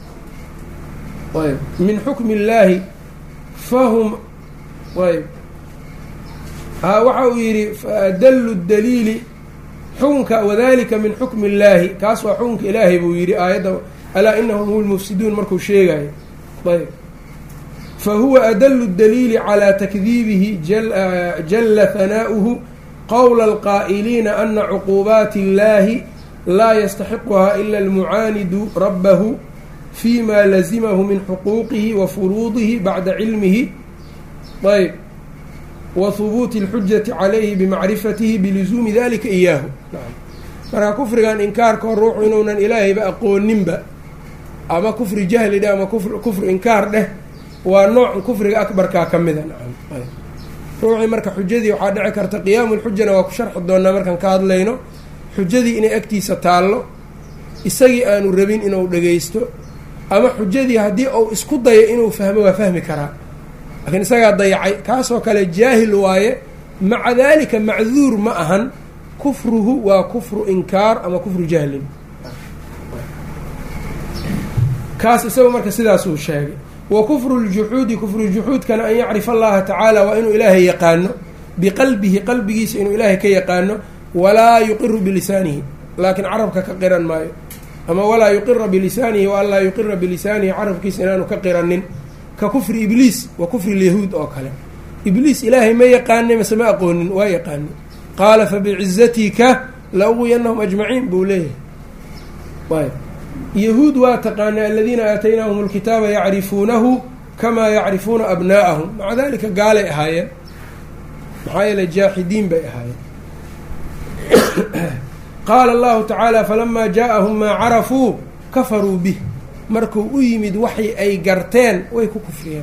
ayb min xukmi illaahi fahum ayb ha waxa uu yidhi dallu daliili xukunka wadalika min xukmi illaahi kaas waa xukunka ilaahay buu yidhi aayadda alaa inahum hum lmufsiduun markuu sheegayo ayb fahuwa adallu daliili calaa takdiibihi jalla hanaa'uhu qowla alqaa'iliina ana cuquubaati illaahi laa yastaxiquhaa ila almucaanidu rabbahu fi ma lazimahu min xuquuqihi wa furuudihi bacda cilmihi ayb wa hubuuti اlxujati calayhi bimacrifatihi bilusuumi dalika iyaahu marka kufrigan inkaarka hor ruuxu inuunan ilaahayba aqooninba ama kufri jahli dheh ama kufri inkaar dheh waa nooc kufriga akbarkaa ka mida ruuxii marka xujadii waxaa dhici karta qiyaamu lxujana waa ku sharxi doonaa markaan ka hadlayno xujadii inay agtiisa taallo isagii aanu rabin inuu dhagaysto ama xujadii haddii uu isku dayo inuu fahmo waa fahmi karaa laakiin isagaa dayacay kaasoo kale jaahil waaye maca dalika macduur ma ahan kufruhu waa kufru inkaar ama kufru jahlin kaas isaga marka sidaasuu sheegay wa kufru ljuxuudi kufru juxuudkana an yacrifa allaha tacaala waa inuu ilaahay yaqaano biqalbihi qalbigiisa inuu ilaahay ka yaqaano walaa yuqiru bilisaanihi laakiin carabka ka qiran maayo ama walaa yuqira bilisaanihi wa an laa yuqira bilisaanihi carabkiisa inaanu ka qiranin ka kufri ibliis wa kufri lyahuud oo kale ibliis ilaahay ma yaqaanay mase ma aqoonin waa yaqaanay qaala fabicizatika la uwiyanahum ajmaciin buu leeyahay yahuud waa taqaana aladiina aataynaahum alkitaaba yacrifuunahu kamaa yacrifuuna abnaa'ahum maca dalika gaalay ahaayeen maxaa yeele jaaxidiin bay ahaayeen qaala allahu tacaala falamaa jaaءahum maa carafuu kafaruu bih markuu u yimid waxay ay garteen way ku kufriyeen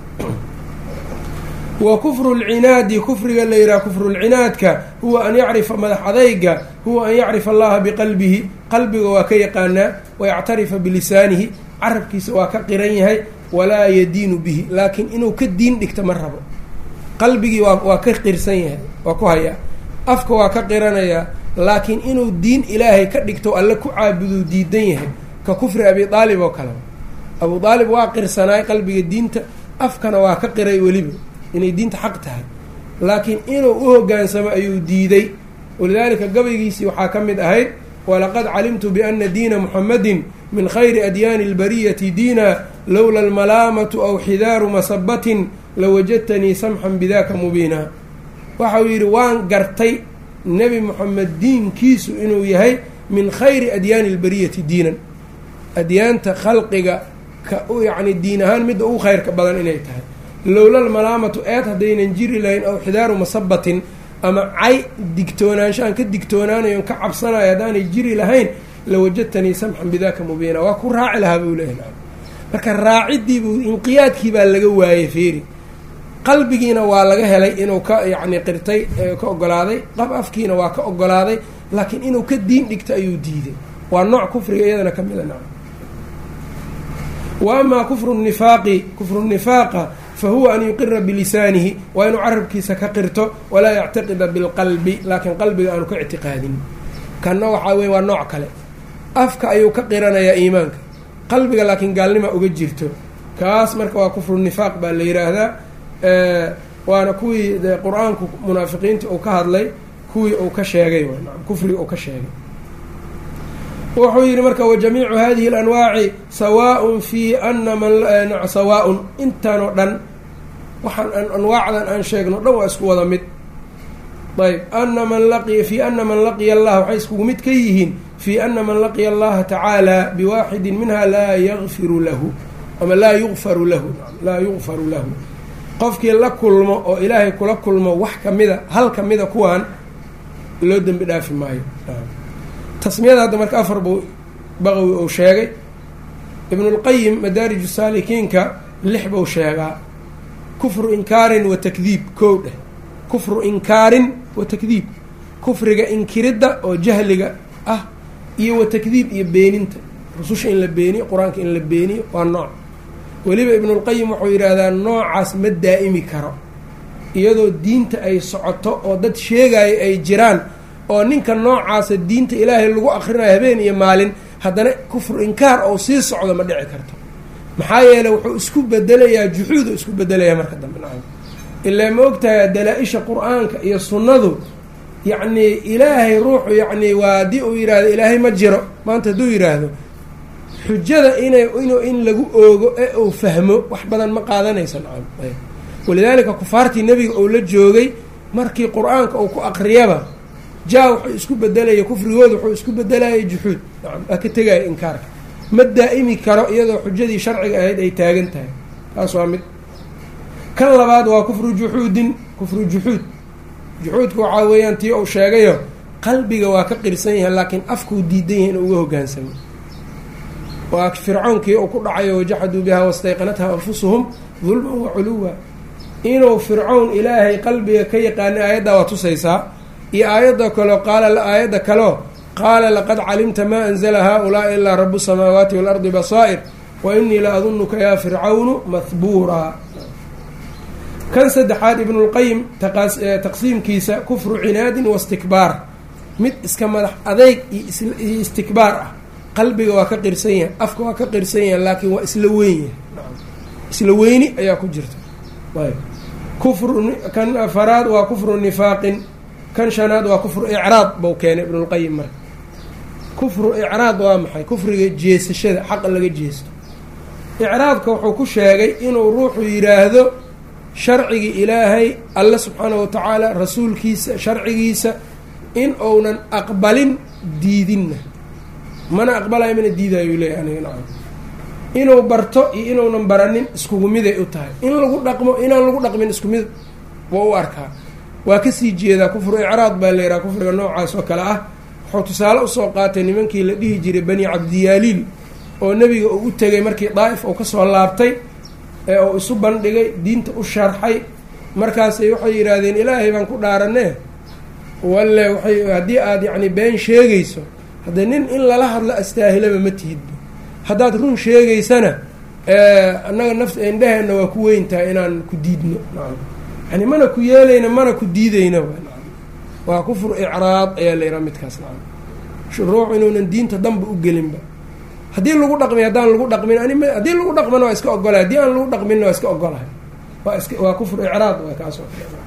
wa kufru lcinaadi kufriga la yidhaha kufrulcinaadka huwa an yacrifa madax adayga huwa an yacrifa allaha biqalbihi qalbiga waa ka yaqaanaa wayactarifa bilisaanihi carabkiisa waa ka qiran yahay walaa yadiinu bihi laakiin inuu ka diin dhigto ma rabo qalbigii waa waa ka qirsan yahay waa ku hayaa afka waa ka qiranayaa laakiin inuu diin ilaahay ka dhigto alle ku caabuduu diidan yahay ka kufri abi aalib oo kale abu aalib waa qirsanaay qalbiga diinta afkana waa ka qiray weliba inay diinta xaq tahay laakiin inuu u hoggaansamo ayuu diiday walidaalika gabaygiisii waxaa ka mid ahayd walaqad calimtu biana diina muxamadin min khayri adyaani اlbariyati diina lowla almalaamatu aw xidaaru masabatin lawajadtanii samxan bidaka mubiina waxau yidhi waan gartay nebi moxamed diinkiisu inuu yahay min khayri adyaani اlbariyati diinan adyaanta khalqiga ka yacni diin ahaan midda ugu khayrka badan inay tahay lowla almalaamatu eed haddaynan jiri lahayn aw xidaaru masabatin ama cay digtoonaansho aan ka digtoonaanayo on ka cabsanayo haddaanay jiri lahayn lawajadtanii samxan bidaka mubiina waa ku raaci lahaa buu leeyahy marka raacidiibuu inqiyaadkii baa laga waayey feeri qalbigiina waa laga helay inuu ka yacni qirtay ka ogolaaday qab afkiina waa ka ogolaaday laakiin inuu ka diin dhigto ayuu diiday waa nooc kufriga iyadana ka mida naca wa amaa kufru nifaaqi kufru nifaaqa fahuwa an yuqira bilisaanihi waa inuu carabkiisa ka qirto walaa yactiqida bilqalbi laakiin qalbiga aanu ka ictiqaadin kanna waxaa weye waa nooc kale afka ayuu ka qiranayaa iimaanka qalbiga laakiin gaalnima uga jirto kaas marka waa kufru nifaaq baa la yidhaahdaa waana kuwii de qur-aanku munaafiqiintii uu ka hadlay kuwii uu ka sheegay kufriga uu ka sheegay wuxuu yidhi marka wajamiicu hadihi اlanwaaci sawaaءun fi ana man sawaaءun intaanoo dhan waxaan anwaacdan aan sheegno dhan waa isku wada mid ayb ana man laqiya fi ana man laqiya allah waxay iskugu mid ka yihiin fi ana man laqiya allaha tacaala biwaaxidin minha laa yagfiru lahu ama laa yugfaru lahu laa yugfaru lahu qofkii la kulmo oo ilaahay kula kulmo wax kamida hal kamida kuwaan loo dembi dhaafi maayo tasmiyada hadda marka afar buu baqawi uu sheegay ibnulqayim madaarij saalikiinka lix buu sheegaa kufru inkaarin wa takdiib kow dheh kufru inkaarin wa takdiib kufriga inkiridda oo jahliga ah iyo wa takdiib iyo beeninta rususha in la beeniyo qur-aanka in la beeniyo waa nooc weliba ibnulqayim wuxuu yidhaahdaa noocaas ma daa'imi karo iyadoo diinta ay socoto oo dad sheegayo ay jiraan oo ninka noocaasa diinta ilaahay lagu akrinayo habeen iyo maalin haddana kufru inkaar oo sii socdo ma dhici karto maxaa yeele wuxuu isku bedelayaa juxuudu isku bedelayaa marka dambe nacam ilaa ma ogtahay dalaa-isha qur-aanka iyo sunnadu yacnii ilaahay ruuxu yacnii waa haddii uu yidhaahdo ilaahay ma jiro maanta hadduu yidhaahdo xujada inay inu in lagu oogo ee uu fahmo wax badan ma qaadanaysa nacam walidaalika kufaartii nebiga uu la joogay markii qur-aanka uu ku aqriyaba jaa wuxuu isku bedelaya kufrigooda wuxuu isku bedelayay juxuud nacam aa ka tegaya inkaarka ma daa'imi karo iyadoo xujadii sharciga ahayd ay taagan tahay taas waa mid kan labaad waa kufru juxuudin kufru juxuud juxuudka waxaa weeyaan tii uu sheegayo qalbiga waa ka qirsan yahay laakiin afkuu diidan yahay inuu uga hoggaansamo waa fircoonkii uu ku dhacayo wajaxaduu bihaa wastayqanatha anfusuhum dulman wa culuwa inuu fircown ilaahay qalbiga ka yaqaanay aayaddaa waa tusaysaa iyo aayadda kaleo qaala aayadda kaleo qaala laqad calimta maa anzla haؤulaaءi ilaa rabu الsamaawaati wاlardi basaa'ir wa inii la adunuka yaa fircawnu mahbuuraa kan saddexaad ibnulqayim taqsiimkiisa kufru cinaadin wastikbaar mid iska madax adeyg iyo istikbaar ah qalbiga waa ka qirsan yahay afka waa ka qirsan yahay laakiin waa isla weyn yahay isla weyni ayaa ku jirta ayb kufru kan afaraad waa kufru nifaaqin kan shanaad waa kufru icraad bau keenay ibnulqayim marka kufru icraad waa maxay kufriga jeesashada xaqa laga jeesto icraadka wuxuu ku sheegay inuu ruuxu yidhaahdo sharcigii ilaahay alle subxaana wa tacaala rasuulkiisa sharcigiisa in uunan aqbalin diidinna mana aqbalayo mana diidayo leeyahy aniga nacam inuu barto iyo inuunan baranin iskugu miday u tahay in lagu dhaqmo inaan lagu dhaqmin isku mid waa u arkaa waa kasii jeedaa kufru icraad baa la yidhaha kufriga noocaas oo kale ah wuxuu tusaale usoo qaatay nimankii la dhihi jiray bani cabdiyaaliil oo nebiga uu u tegay markii daa'if uu kasoo laabtay ee uu isu bandhigay diinta u sharxay markaasay waxay yidhaahdeen ilaahay baan ku dhaaranee walle waay haddii aada yacni been sheegayso haddee nin in lala hadlo astaahilaba ma tihidba haddaad run sheegaysana annaga naf indheheenna waa ku weyn tahay inaan ku diidno nacam yani mana ku yeelayna mana ku diidayna waa kufru icraad ayaa la yidhaha midkaas nacam ruux inuunan diinta danba u gelinba haddii lagu dhaqmi haddaan lagu dhaqmin ani haddii lagu dhaqmana waa iska ogolahay haddii aan lagu dhaqminna waa iska ogolahay waa iska waa kufru icraad waa kaasoo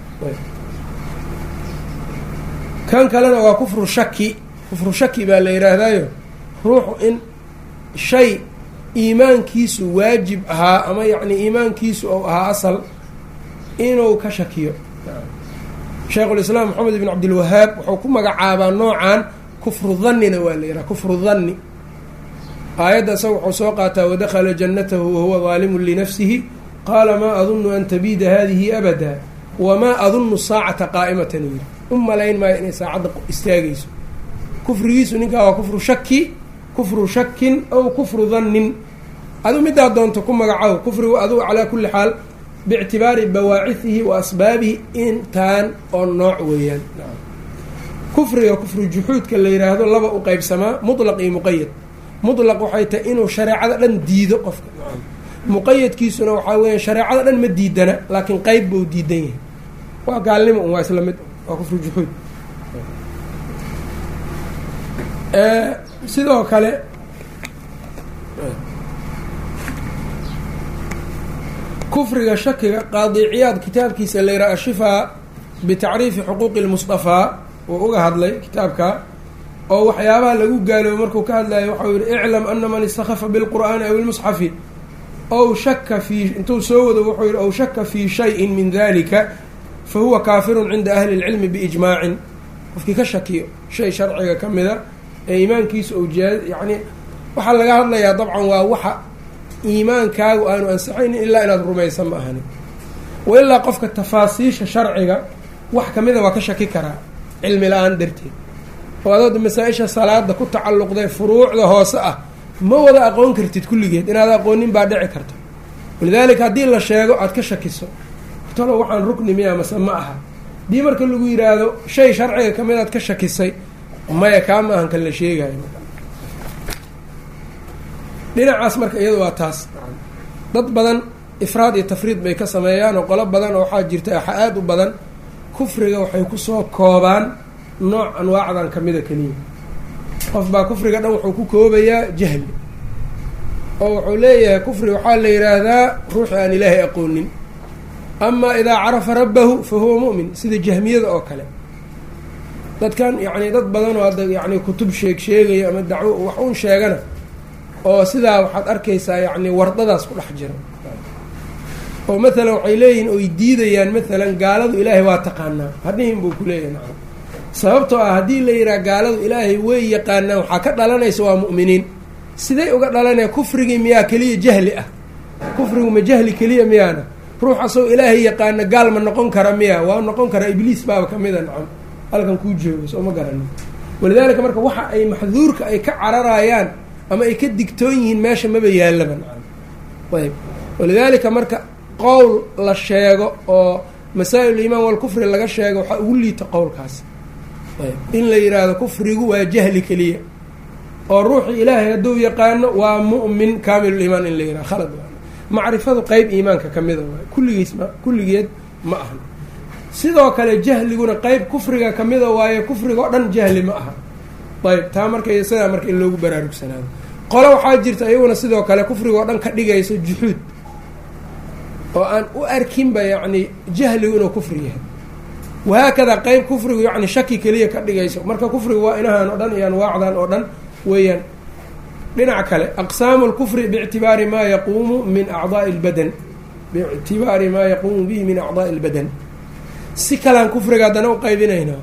kan kalena waa kufru shaki kufru shaki baa la yidhaahdaayo ruuxu in shay iimaankiisu waajib ahaa ama yacni iimaankiisu ou ahaa asal inuu ka shakiyo sheikhulislaam maxamed ibn cabdilwahaab wuxuu ku magacaabaa noocan kufru dannina waa la yidhaha kufru danni aayadda isaga wuxuu soo qaataa wadakhala jannatahu wahuwa daalimun linafsihi qaala maa adunnu an tabiida hadihi abada wamaa adunnu saacata qaa'imatan yiri u malayn maayo inay saacadda istaagayso kufrigiisu ninkaa waa kufru shaki kufru shakin aw kufru dannin adu middaa doonto ku magacow kufrigu adugu calaa kulli xaal biictibaari bawaacihihi wa asbaabihi intaan oo nooc weeyaan kufriga kufru juxuudka la yidhaahdo laba u qeybsamaa mutlaq iyo muqayad mutlaq waxay tahay inuu shareecada dhan diido qofka muqayadkiisuna waxaa weya shareecada dhan ma diidana laakiin qeyb buu diidan yahay waa gaalnimo un waa isla mid waa kufru juxuud sidoo kale kufriga shakiga qaadiciyaad kitaabkiisa la yidhaha ashifaa bitacriifi xuquuqi lmustafaa uu uga hadlay kitaabka oo waxyaabaha lagu gaaloobo markuu ka hadlayo waxau yihi iclam ana man istakhafa bilqur'aani aw ilmusxafi ow shaka fii intuu soo wado wuxuu yihi ow shaka fii shayin min dalika fa huwa kaafirun cinda ahli اlcilmi biijmaacin qofkii ka shakiyo shay sharciga ka mida ee iimaankiisu ou jaa yacni waxaa laga hadlayaa dabcan waa waxa iimaankaagu aanu ansaxaynin ilaa inaad rumaysa ma ahani wa ilaa qofka tafaasiisha sharciga wax kamida waa ka shaki karaa cilmi la-aan darteed oo adood masaa-isha salaada ku tacalluqday furuucda hoose ah ma wada aqoon kartid kulligeed inaad aqoonin baa dhici karta walidaalika haddii la sheego aada ka shakiso talo waxaan rukni miya mase ma aha haddii marka lagu yidhaahdo shay sharciga kamid aad ka shakisay maya kaa ma ahan kan la sheegayo dhinacaas marka iyadu waa taas dad badan ifraad iyo tafriid bay ka sameeyaan oo qolo badan oo waxaa jirta axa aada u badan kufriga waxay kusoo koobaan nooc anwaacdan kamida keliya qof baa kufriga dhan wuxuu ku koobayaa jahli oo wuxuu leeyahay kufri waxaa la yidhaahdaa ruuxi aan ilaahay aqoonin amaa idaa carafa rabbahu fa huwa mu'min sida jahmiyada oo kale dadkan yacni dad badan oo hadda yacni kutub sheeg sheegaya ama dacwo wax un sheegana oo sidaa waxaad arkaysaa yacni wardadaas ku dhex jira oo mathalan waxay leeyihiin oy diidayaan mathalan gaaladu ilaahay waa taqaanaa hadhihin buu ku leeyahay nacam sababtoo ah haddii la yidhaha gaaladu ilaahay way yaqaanaan waxaa ka dhalanaysa waa mu'miniin siday uga dhalanaya kufrigii miyaa keliya jahli ah kufrigu ma jahli keliya miyaana ruux asagoo ilaahay yaqaana gaal ma noqon kara miya waa noqon karaa ibliis baaba kamida nacam halkan kuu joogo soo ma garanin walidaalika marka waxa ay maxduurka ay ka cararayaan ama ay ka digtoon yihiin meesha maba yaalaba nacam ayb walidaalika marka qowl la sheego oo masaa-il imaan walkufri laga sheego waxaa ugu liita qowlkaas ayb in la yidhaahdo kufrigu waa jahli keliya oo ruuxii ilaahay hadduu yaqaano waa mu'min kaamilulimaan in la yidhaha khalad macrifadu qeyb iimaanka ka mida waay kulligiis ma kulligeed ma ahan sidoo kale jahliguna qeyb kufriga kamida waaye kufriga oo dhan jahli ma aha ayb taa marka sidaa marka in loogu baraarugsanaado qole waxaa jirta iyaguna sidoo kale kufriga oo dhan ka dhigayso juxuud oo aan u arkinba yacni jahligu inuu kufri yahay wahaakadaa qeyb kufrigu yacni shaki keliya ka dhigayso marka kufrigu waa inahan oo dhan iyo anwaacdan oo dhan weeyaan dhinac kale aqsaamu lkufri biictibaari maa yaquumu min acdaai lbadan biictibaari maa yaquumu bihi min acdaai lbadan si kalaan kufriga haddana u qaybinaynaa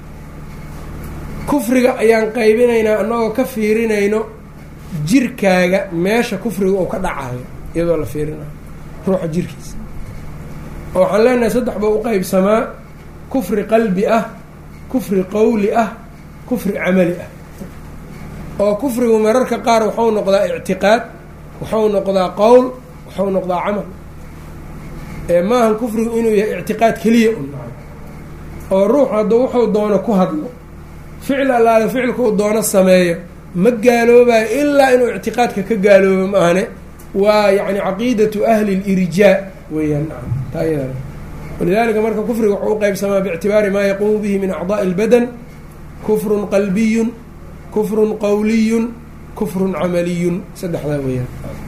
kufriga ayaan qaybinaynaa annagoo ka fiirinayno jirkaaga meesha kufriga uu ka dhacayo iyadoo la fiirinayo ruuxa jirkiisa oo waxaan leenahay saddex baa u qeybsamaa kufri qalbi ah kufri qowli ah kufri camali ah oo kufrigu mararka qaar waxau noqdaa ictiqaad waxau noqdaa qowl waxau noqdaa camal ee maahan kufrigu inuu yahay ictiqaad keliya un oo ruux hadduu wuxuu doono ku hadlo ficil allaale ficilkuu doono sameeyo ma gaaloobayo ilaa inuu ictiqaadka ka gaaloobo maahane waa yacni caqiidatu ahli lirjaa weeyaan nacam taa iyadana walidaalika marka kufriga wuxuu u qeybsamaa biictibaari maa yaquumu bihi min acdaa'i اlbadan kufrun qalbiyun kufrun qowliyun kufrun camaliyun saddexdaa weeyaan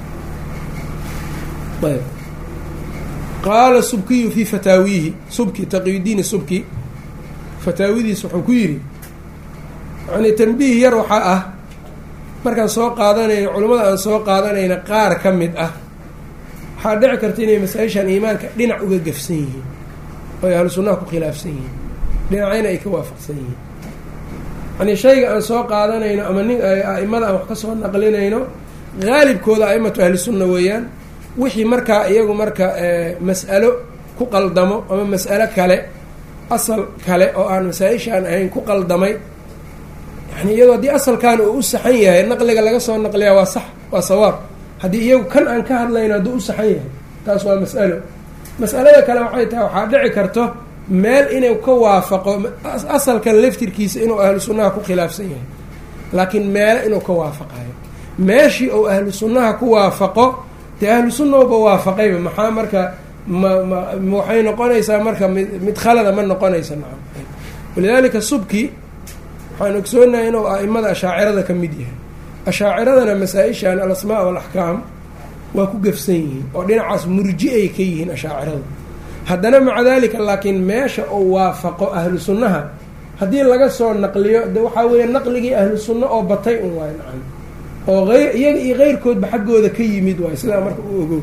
ayb qaala subkiyu fii fataawiihi subki taqiyudiini subki fataawidiis wuxuu ku yidhi yani tanbiih yar waxaa ah markaan soo qaadanayno culammada aan soo qaadanayna qaar ka mid ah waxaa dhici karta inay masaa-ishan iimaanka dhinac uga gafsan yihiin oo ay ahlu sunnaha ku khilaafsan yihiin dhinacayna ay ka waafaqsan yihiin yanii shayga aan soo qaadanayno ama nin a'imada aan wax ka soo naqlinayno haalibkooda a'imatu ahli sunna weeyaan wixii markaa iyagu marka mas'alo ku qaldamo ama mas'alo kale asal kale oo aan masaa-ishaan ahayn ku qaldamay yani iyadoo haddii asalkan uu u saxan yahay naqliga laga soo naqliyaa waa sax waa sawaab haddii iyagu kan aan ka hadlayno hadduu u saxan yahay taas waa mas'alo mas'alada kale waxay tahay waxaa dhici karto meel inuu ka waafaqo asalkan laftirkiisa inuu ahlu sunnaha ku khilaafsan yahay laakiin meele inuu ka waafaqayo meeshii uu ahlu sunnaha ku waafaqo dee ahlu sunnauba waafaqayba maxaa marka ma ma waxay noqonaysaa marka mid mid khalada ma noqonaysa nacam walidaalika subki waxaan ogsoonahay inuu a'imada ashaacirada ka mid yahay ashaaciradana masaa-ishan alasmaa walaxkaam waa ku gafsan yihiin oo dhinacaas murji ay ka yihiin ashaaciradu haddana maca dalika laakiin meesha uu waafaqo ahlu sunnaha haddii laga soo naqliyo de waxaa weeye naqligii ahlu sunna oo batay un waay nacam oo eyr iyaga iyo keyrkoodba xaggooda ka yimid waay sidaa marka u ogow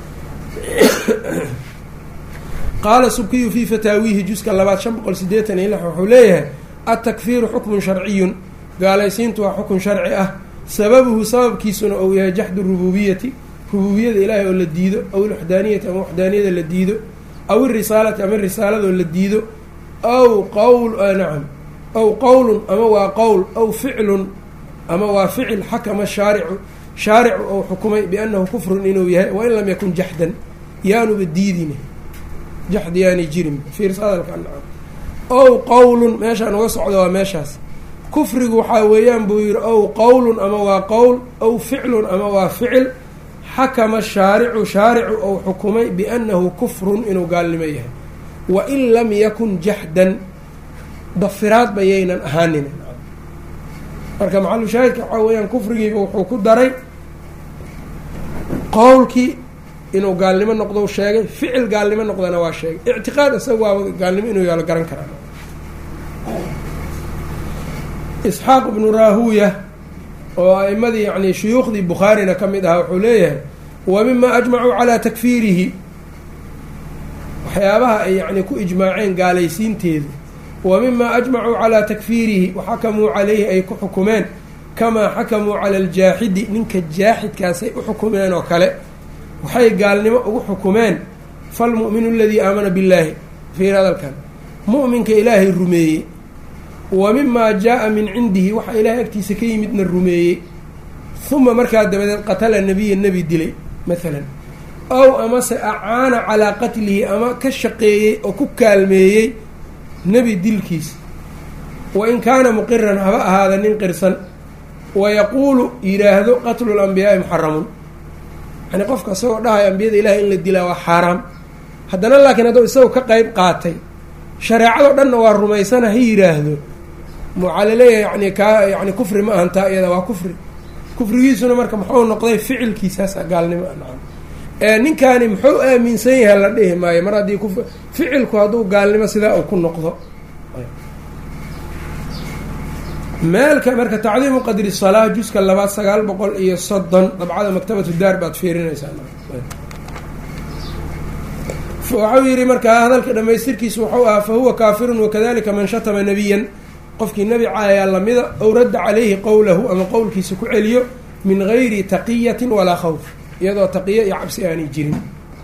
qaala subkiyu fii fataawiihi juska labaad shan boqol sideetan iyo lix wuxuu leeyahay altakfiiru xukmun sharciyun gaalaysiintu waa xukun sharci ah sababuhu sababkiisuna ou yahay jaxdu rububiyati rububiyada ilaahay oo la diido aw ilwaxdaaniyati ama waxdaaniyada la diido aw irisaalati ama risaaladoo la diido aw qawl nacam aw qowlun ama waa qowl aw ficlun ama waa ficil xakama shaaricu shaaricu ou xukumay biannahu kufrun inuu yahay wain lam yakun jaxdan yaanuba diidine jaxd yaani jirin fiirsa hadalka nacam ow qowlun meeshaan uga socdo waa meeshaas kufrigu waxaa weeyaan buu yihi ow qowlun ama waa qowl ow ficlun ama waa ficil xakama shaaricu shaaricu ou xukumay biannahu kufrun inuu gaalnimo yahay wain lam yakun jaxdan dafiraad bayaynan ahaanin marka maxalu shaahidka waxaa weeyaan kufrigiiba wuxuu ku daray qowlkii inuu gaalnimo noqdo sheegay ficil gaalnimo noqdana waa sheegay ictiqaad isaga waaba gaalnimo inuu yaalo garan karaa isxaaq ibnu raahuya oo a'imadii yani shuyuukhdii bukhaarina ka mid ahaa wuxuu leeyahay wa mima ajmacuu calaa takfiirihi waxyaabaha ay yani ku ijmaaceen gaalaysiinteedu wa mima ajmacuu calaa takfiirihi waxakamuu calayhi ay ku xukumeen kamaa xakamuu cala aljaaxidi ninka jaaxidkaasay u xukumeen oo kale waxay gaalnimo ugu xukumeen falmu'minu aladii aamana billaahi fiir hadalkan mu'minka ilaahay rumeeyey wa mimaa jaa-a min cindihi waxa ilaahay agtiisa ka yimidna rumeeyey huma markaa dabadeed qatala nebiya nebi dilay maalan ow amase acaana calaa qatlihi ama ka shaqeeyey oo ku kaalmeeyey nebi dilkiisa wa in kaana muqiran haba ahaada nin qirsan wa yaquulu yidhaahdo qatlu lambiyaai muxaramun yani qofka isagoo dhahaya ambiyada ilahay in la dilaa waa xaaraam haddana laakiin hadduu isagoo ka qeyb qaatay shareecadoo dhanna waa rumaysana ha yidhaahdo waxaa laleeyahay yani kaa yani kufri ma ahantaa iyada waa kufri kufrigiisuna marka muxuu noqday ficilkiisaasa gaalnimo nacam ee ninkaani muxuu aaminsan yahay la dhihi maayo mar haddii kuf ficilku hadduu gaalnimo sidaa uu ku noqdo meelka marka tacdiimu qadri salaa juska labaad sagaal boqol iyo soddon dabcada maktabatu daar baad fiirinaysaa waxau yihi markaa hadalka dhamaystirkiisu wuxuu ahaa fa huwa kaafirun wakadalika man shatama nebiyan qofkii nebi caayaa lamida ow radda calayhi qowlahu ama qowlkiisa ku celiyo min gayri taqiyatin walaa khawf iyadoo taqiyo iyo cabsi aanay jirin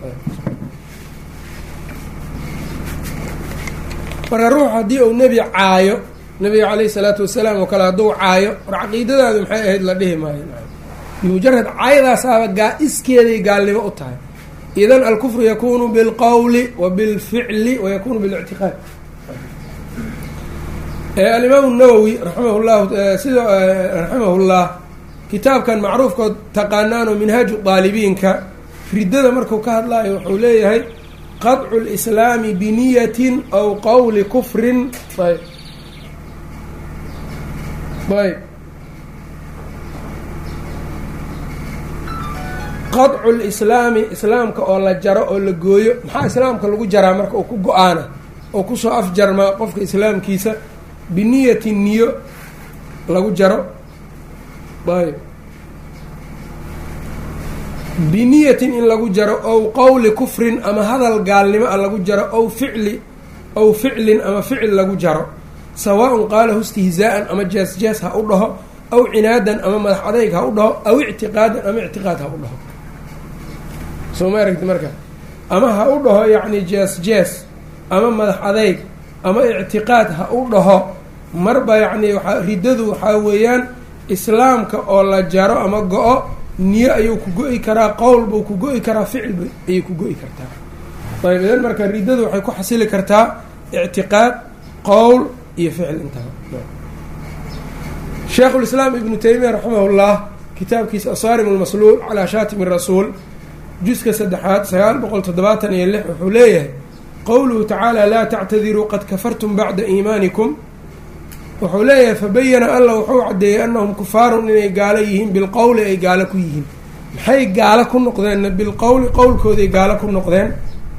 marka ruux haddii uu nebi caayo nabiga caleyhi salaatu wasalaam oo kale hadduu caayo war caqiidadaadu maxay ahayd la dhihi maayo bimujarad caayadaasaaba gaa iskeeday gaalnimo u tahay idan alkufru yakunu bilqowli wa bilficli wa yakunu bilictiqaad alimaamu nawowi raximah llahu sida raximahullah kitaabkan macruufkood taqaanaano minhaaju daalibiinka riddada marku ka hadlaayo wuxuu leeyahay qadcu lislaami biniyatin aw qowli kufrin ayb ayb qadcu lislaami islaamka oo la jaro oo la gooyo maxaa islaamka lagu jaraa marka oo ku go-aana oo kusoo afjarmaa qofka islaamkiisa biniyati niyo lagu jaro ayb biniyatin in lagu jaro ow qowli kufrin ama hadal gaalnimo a lagu jaro ow ficli ow ficlin ama ficil lagu jaro sawaaءun qaalahu istihzaa'an ama jees jees ha u dhaho aw cinaadan ama madax adayg ha u dhaho aw ictiqaadan ama ictiqaad ha u dhaho soo ma aragti marka ama ha u dhaho yacni jees jees ama madax adayg ama ictiqaad ha u dhaho marba yacni waaa riddadu waxaa weeyaan islaamka oo la jaro ama go-o niyo ayuu ku go-i karaa qowl buu ku go-i karaa ficil ayay ku go-i kartaa ayb idan marka riddadu waxay ku xasili kartaa ictiqaad qowl iyo ficil intaba sheekhulislaam ibnu taymiya raximahullah kitaabkiisa asaarim almasluul calaa shaatimi rasuul juska saddexaad sagaal boqol toddobaatan iyo lix wuxuu leeyahay qowluhu tacaala laa tactadiruu qad kafartum bacda iimaanikum wuxuu leeyahay fabayana alla wuxuu caddeeyey annahum kufaarun inay gaalo yihiin bilqowli ay gaalo ku yihiin maxay gaalo ku noqdeenna bilqowli qowlkooday gaalo ku noqdeen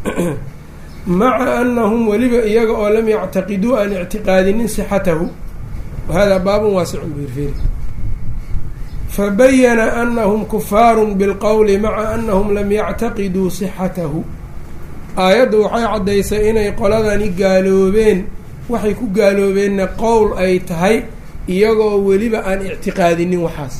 maca annahum weliba iyaga oo lam yactaqiduu aan ictiqaadinin sixatahu wahada baabun waasicun birfiri fabayana anahum kufaarun bilqowli maca anahum lam yactaqiduu sixatahu aayaddu waxay caddaysay inay qoladani gaaloobeen waxay ku gaaloobeenna qowl ay tahay iyagoo weliba aan ictiqaadinin waxaas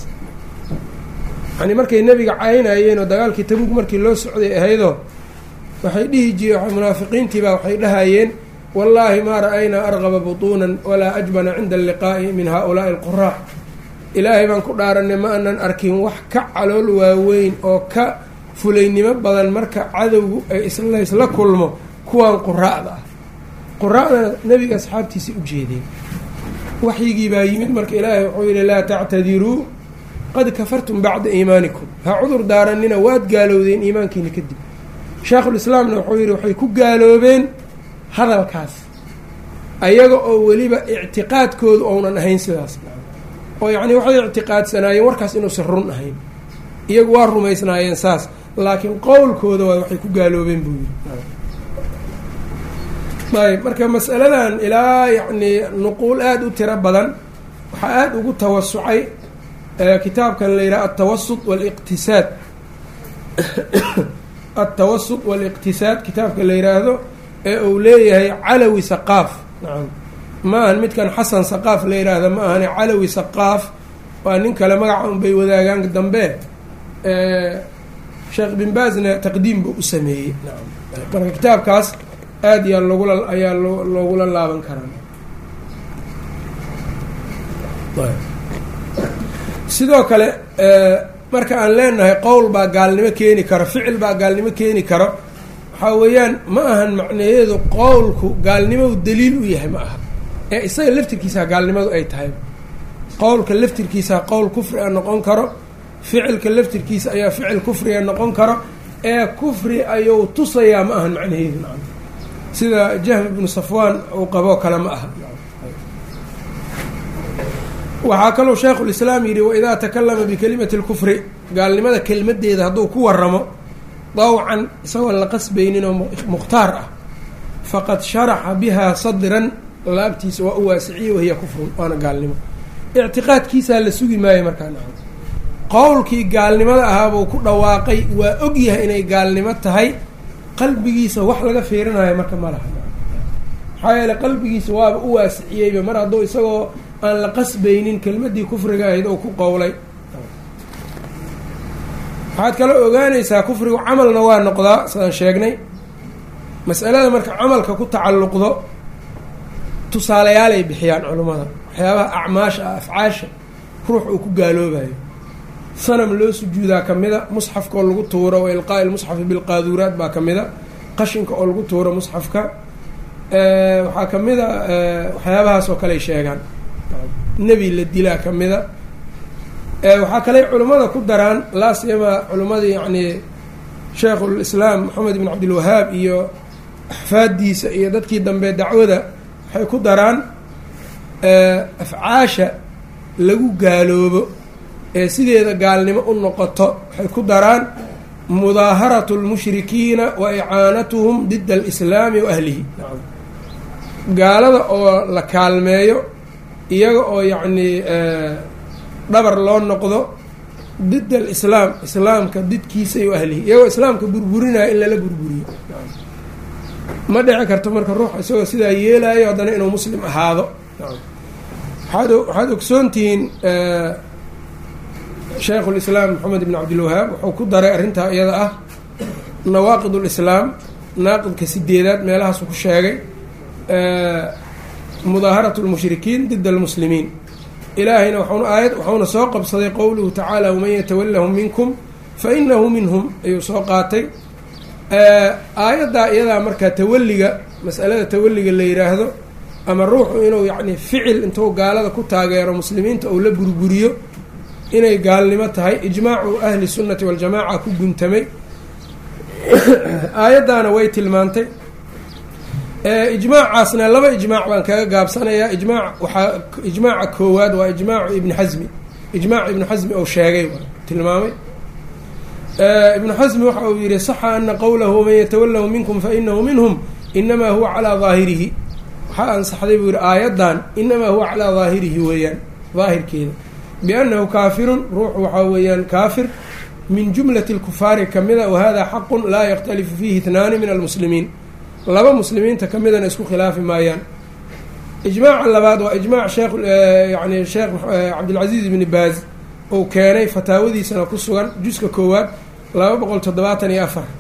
yacnii markay nebiga caynayeen oo dagaalkii tabuug markii loo socday ahaydoo waxay dhihi jireen munaafiqiintiibaa waxay dhahayeen wallaahi maa ra-aynaa arqaba butuunan walaa ajbana cinda alliqaa'i min haa-ulaa'i alquraac ilaahay baan ku dhaaranay ma anan arkin wax ka calool waaweyn oo ka fulaynimo badan marka cadowgu ay islaysla kulmo kuwan quraa'da ah quraa'dana nebiga asxaabtiisa u jeedeen waxyigii baa yimid marka ilaahay wuxuu yihi laa tactadiruu qad kafartum bacda iimaanikum ha cudur daaranina waad gaalowdeen iimaankiina kadib sheekhulislaamna wuxuu yihi waxay ku gaaloobeen hadalkaas ayaga oo weliba ictiqaadkoodu ounan ahayn sidaas oo yacni waxay ictiqaadsanaayeen warkaas inuusan run ahayn iyagu waa rumaysnaayeen saas laakiin qowlkooda waa waxay ku gaaloobeen buu yidhi ayb marka masaladan ilaa yacni nuquul aada u tiro badan waxaa aada ugu tawasucay kitaabkan la yidhaha altawasut waliqtisaad altawasut waliqtisaad kitaabka la yidhaahdo ee uu leeyahay calawi saqaaf nacam ma ahan midkan xasan saqaaf la yidhaahda ma ahane calawi saqaaf waa nin kale magaca un bay wadaagaan dambe sheekh bin baazna taqdiim buu u sameeyey nacam marka kitaabkaas aada yaa logula ayaa loo loogula laaban karaa sidoo kale marka aan leenahay qowl baa gaalnimo keeni karo ficil baa gaalnimo keeni karo waxaa weeyaan ma ahan macnaheedu qowlku gaalnimadu daliil u yahay ma aha ee isaga laftirkiisaa gaalnimadu ay tahay qowlka laftirkiisaa qowl kufri a noqon karo ficilka laftirkiisa ayaa ficil kufriga noqon karo ee kufri ayuu tusayaa ma ahan macnaheedu nacam sida jahm ibnu safwaan uu qaboo kale ma aha waxaa kaloo sheikhulislaam yidhi waidaa takalama bikelimati lkufri gaalnimada kelmadeeda hadduu ku waramo dawcan isagoon la qasbaynin oo mukhtaar ah faqad sharaxa bihaa sadran laabtiisa waa u waasiciye wahiya kufrun waana gaalnimo ictiqaadkiisaa la sugi maayo markaa naco qowlkii gaalnimada ahaabuu ku dhawaaqay waa og yahay inay gaalnimo tahay qalbigiisa wax laga fiirinayo marka ma laha maxaa yeele qalbigiisa waaba u waasiciyeyba mar hadduu isagoo aan la qasbaynin kelmadii kufriga ahayd oo ku qowlay waxaad kaloo ogaanaysaa kufrigu camalna waa noqdaa sidaan sheegnay mas'alada marka camalka ku tacalluqdo tusaaleyaalay bixiyaan culummada waxyaabaha acmaasha ah afcaasha ruux uu ku gaaloobayo sanam loo sujuudaa ka mida musxafka oo lagu tuuro wa ilqaa'i lmusxafi bilqaaduuraat baa ka mida qashinka oo lagu tuuro musxafka waxaa ka mida waxyaabahaas oo kale ay sheegaan nebi la dilaa ka mida waxaa kaley culimmada ku daraan laasiyama culimmadii yacni sheikhulislaam maxamed ibn cabdilwahaab iyo axfaadiisa iyo dadkii dambe dacwada waxay ku daraan afcaasha lagu gaaloobo ee sideeda gaalnimo u noqoto waxay ku daraan mudaaharatu lmushrikiina wa icaanatuhum dida alislaami wa ahlihi gaalada oo la kaalmeeyo iyaga oo yacnii dhabar loo noqdo did alislaam islaamka didkiisa iyo ahlihi iyagoo islaamka burburinaya in lala burburiyo ma dhici karto marka ruux isagoo sidaa yeelayo haddana inuu muslim ahaado waaad waxaad ogsoontihiin shaykhu lislaam maxamed ibn cabdilwahaab wuxuu ku daray arrintaa iyada ah nawaaqid lislaam naaqidka sideedaad meelahaasuu ku sheegay mudaaharat lmushrikiin dida almuslimiin ilaahayna waxauna aayad waxauna soo qabsaday qowluhu tacaala waman yatawallahum minkum fa inahu minhum ayuu soo qaatay aayaddaa iyadaa markaa tawalliga masalada tawalliga la yidhaahdo ama ruuxu inuu yacni ficil intuu gaalada ku taageero muslimiinta uu la burburiyo inay gaalnimo tahay ijmaacu ahli sunnati waljamaaca ku guntamay aayaddaana way tilmaantay ijmaacaasna laba ijmaac baan kaga gaabsanayaa ijmaac waxaa ijmaaca koowaad waa ijmaacu ibni xasmi ijmaac ibnu xasmi ou sheegay tilmaamay ibnu xasmi waxa uu yihi saxa ana qowlahu waman yatawalahu minkum fainahu minhum inamaa huwa calaa daahirihi waxaa ansaxday buu yihi aayaddan inamaa huwa calaa daahirihi weeyaan daahirkeeda biannahu kaafirun ruuxu waxaa weeyaan kaafir min jumlati lkufaari kamida wahada xaqun laa yakhtalifu fiihi itnaani min almuslimiin laba muslimiinta ka midana isku khilaafi maayaan ijmaaca labaad waa ijmaac sheekh yani sheekh cabdilcaziiz ibni baaz uu keenay fataawadiisana ku sugan juska koowaad laba boqol toddobaatan iyo afar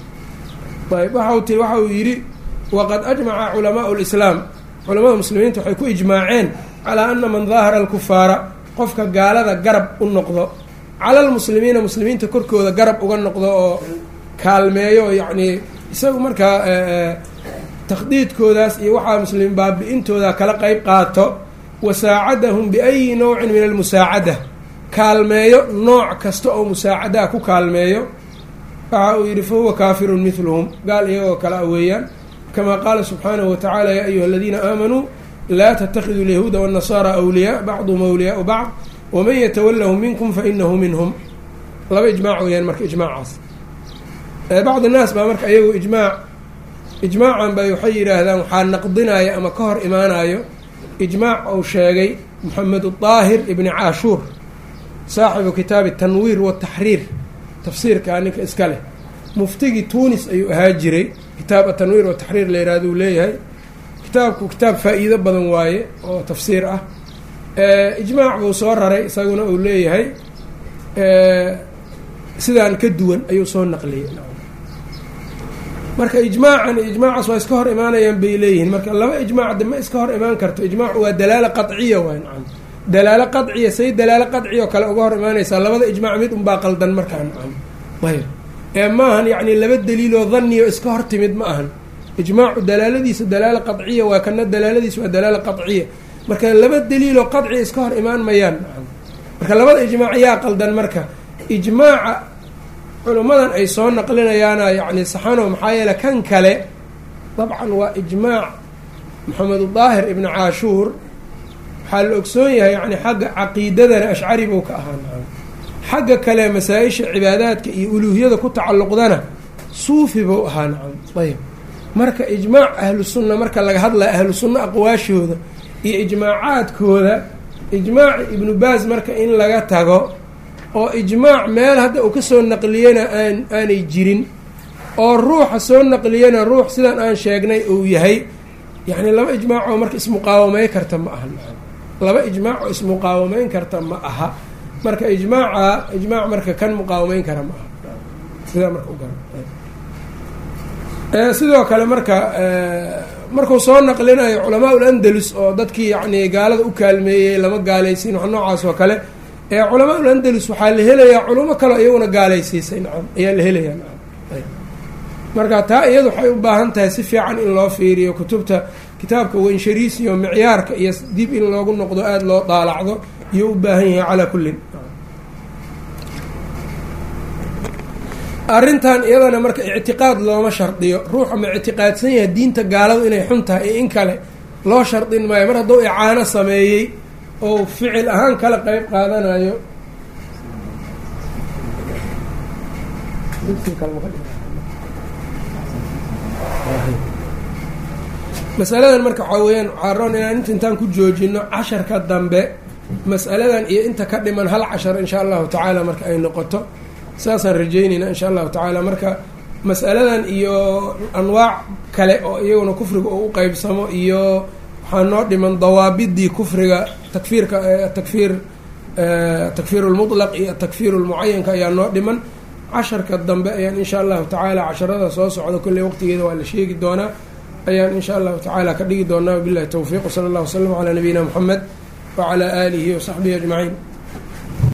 ayb waxa ti waxa uu yidhi waqad ajmaca culamaau lislaam culamada muslimiinta waxay ku ijmaaceen calaa ana man daahara alkufaara qofka gaalada garab u noqdo cala lmuslimiina muslimiinta korkooda garab uga noqdo oo kaalmeeyo oo yacnii isagu markaa takhdiidkoodaas iyo waxaa muslimiin baabi-intooda kala qeyb qaato wa saacadahum biayi nowcin min almusaacada kaalmeeyo nooc kasta oo musaacadaha ku kaalmeeyo waxa uu yidhi fahuwa kaafirun midluhum gaal iyagoo kale a weeyaan kamaa qaala subxaanahu watacaala yaa ayuha aladiina aamanuu laa tatakiduu alyahuuda waannasaara awliyaa bacduhum awliyaau bacd waman yatawallahu minkum fainahu minhum laba ijmaac weeyaan marka ijmaacaas bacd naas baa marka ayagu ijmaac ijmaacan bay waxay yidhaahdaan waxaa naqdinaya ama ka hor imaanayo ijmaac uu sheegay moxamed daahir ibni caashuur saaxibu kitaabi tanwiir wataxriir tafsiirkaa ninka iska leh muftigii tunis ayuu ahaa jiray kitaab atanwiir wataxriir la yihahdo uu leeyahay kitaabku kitaab faa-iido badan waaye oo tafsiir ah ijmaac buu soo raray isaguna uu leeyahay sidaan ka duwan ayuu soo naqliyey marka ijmaacan iyo ijmaacaas waa iska hor imaanayaan bay leeyihiin marka laba ijmaac de ma iska hor imaan karto ijmaacu waa dalaalo qaciya waay nacam dalaalo qaciya say dalaalo qaciya oo kale uga hor imaanaysaa labada ijmaac mid unbaa qaldan markaa nacam ayb ee ma ahan yacni laba daliiloo dhanniyo iska hor timid ma ahan ijmaacu dalaaladiisa dalaalo qaciya waa kana dalaaladiisa waa dalaalo qaciya marka laba daliiloo qaciya iska hor imaan mayaan nacam marka labada ijmaac yaa qaldan marka ijmaaca culummadan ay soo naqlinayaana yacni saxano maxaa yeele kan kale dabcan waa ijmaac maxamed daahir ibni caashuur waxaa la ogsoon yahay yani xagga caqiidadana ashcari buu ka ahaa nacam xagga kale masaa-isha cibaadaadka iyo uluuhiyada ku tacalluqdana suufi buu ahaa nacam ayb marka ijmaac ahlu sunna marka laga hadlaya ahlu sunna aqwaashooda iyo ijmaacaadkooda ijmaaci ibnu baas marka in laga tago oo ijmaac meel hadda uu ka soo naqliyena aan aanay jirin oo ruuxa soo naqliyena ruux sidan aan sheegnay uu yahay yacni laba ijmaac oo marka ismuqaawamayn karta ma aha laba ijmaac oo ismuqaawamayn karta ma aha marka ijmaaca ijmaac marka kan muqaawamayn kara ma aha sidaa marka ugar sidoo kale marka markuu soo naqlinayo culamaa ul andalus oo dadkii yacni gaalada u kaalmeeyey lama gaalaysiin wax noocaas oo kale ee culamaa ul andalus waxaa la helayaa culamo kaleo iyaguna gaalaysiisay nacam ayaa la helayaa nacam marka taa iyadu waxay u baahan tahay si fiican in loo fiiriyo kutubta kitaabka wenshariis iyo micyaarka iyo dib in loogu noqdo aada loo daalacdo iyo u baahan yahay calaa kullin arrintan iyadana marka ictiqaad looma shardiyo ruuxa ma ictiqaadsan yahay diinta gaaladu inay xun tahay iyo in kale loo shardin maayo mar hadduu icaano sameeyey oo ficil ahaan kala qeyb qaadanayo masaladan marka waxaa weeyaan waxaa roon inaan inta intaan ku joojino casharka dambe mas'aladan iyo inta ka dhiman hal cashar insha allahu tacaala marka ay noqoto saasaan rajeynayna insha allahu tacaala marka mas'aladan iyo anwaac kale oo iyaguna kufriga oo u qeybsamo iyo waxaa noo dhiman dawaabidii kufriga takfiirka takfiir takfiir lmutlaq iyo takfiir lmucayanka ayaa noo dhiman casharka dambe ayaan insha allahu tacaala casharada soo socda kolley waqtigeeda waa la sheegi doonaa ayaan insha allahu tacaala ka dhigi doonaa wabilahi towfiiq wsala allah wasalam calaa nabiyina moxamed wacalaa aalihi wasaxbihi ajmaciin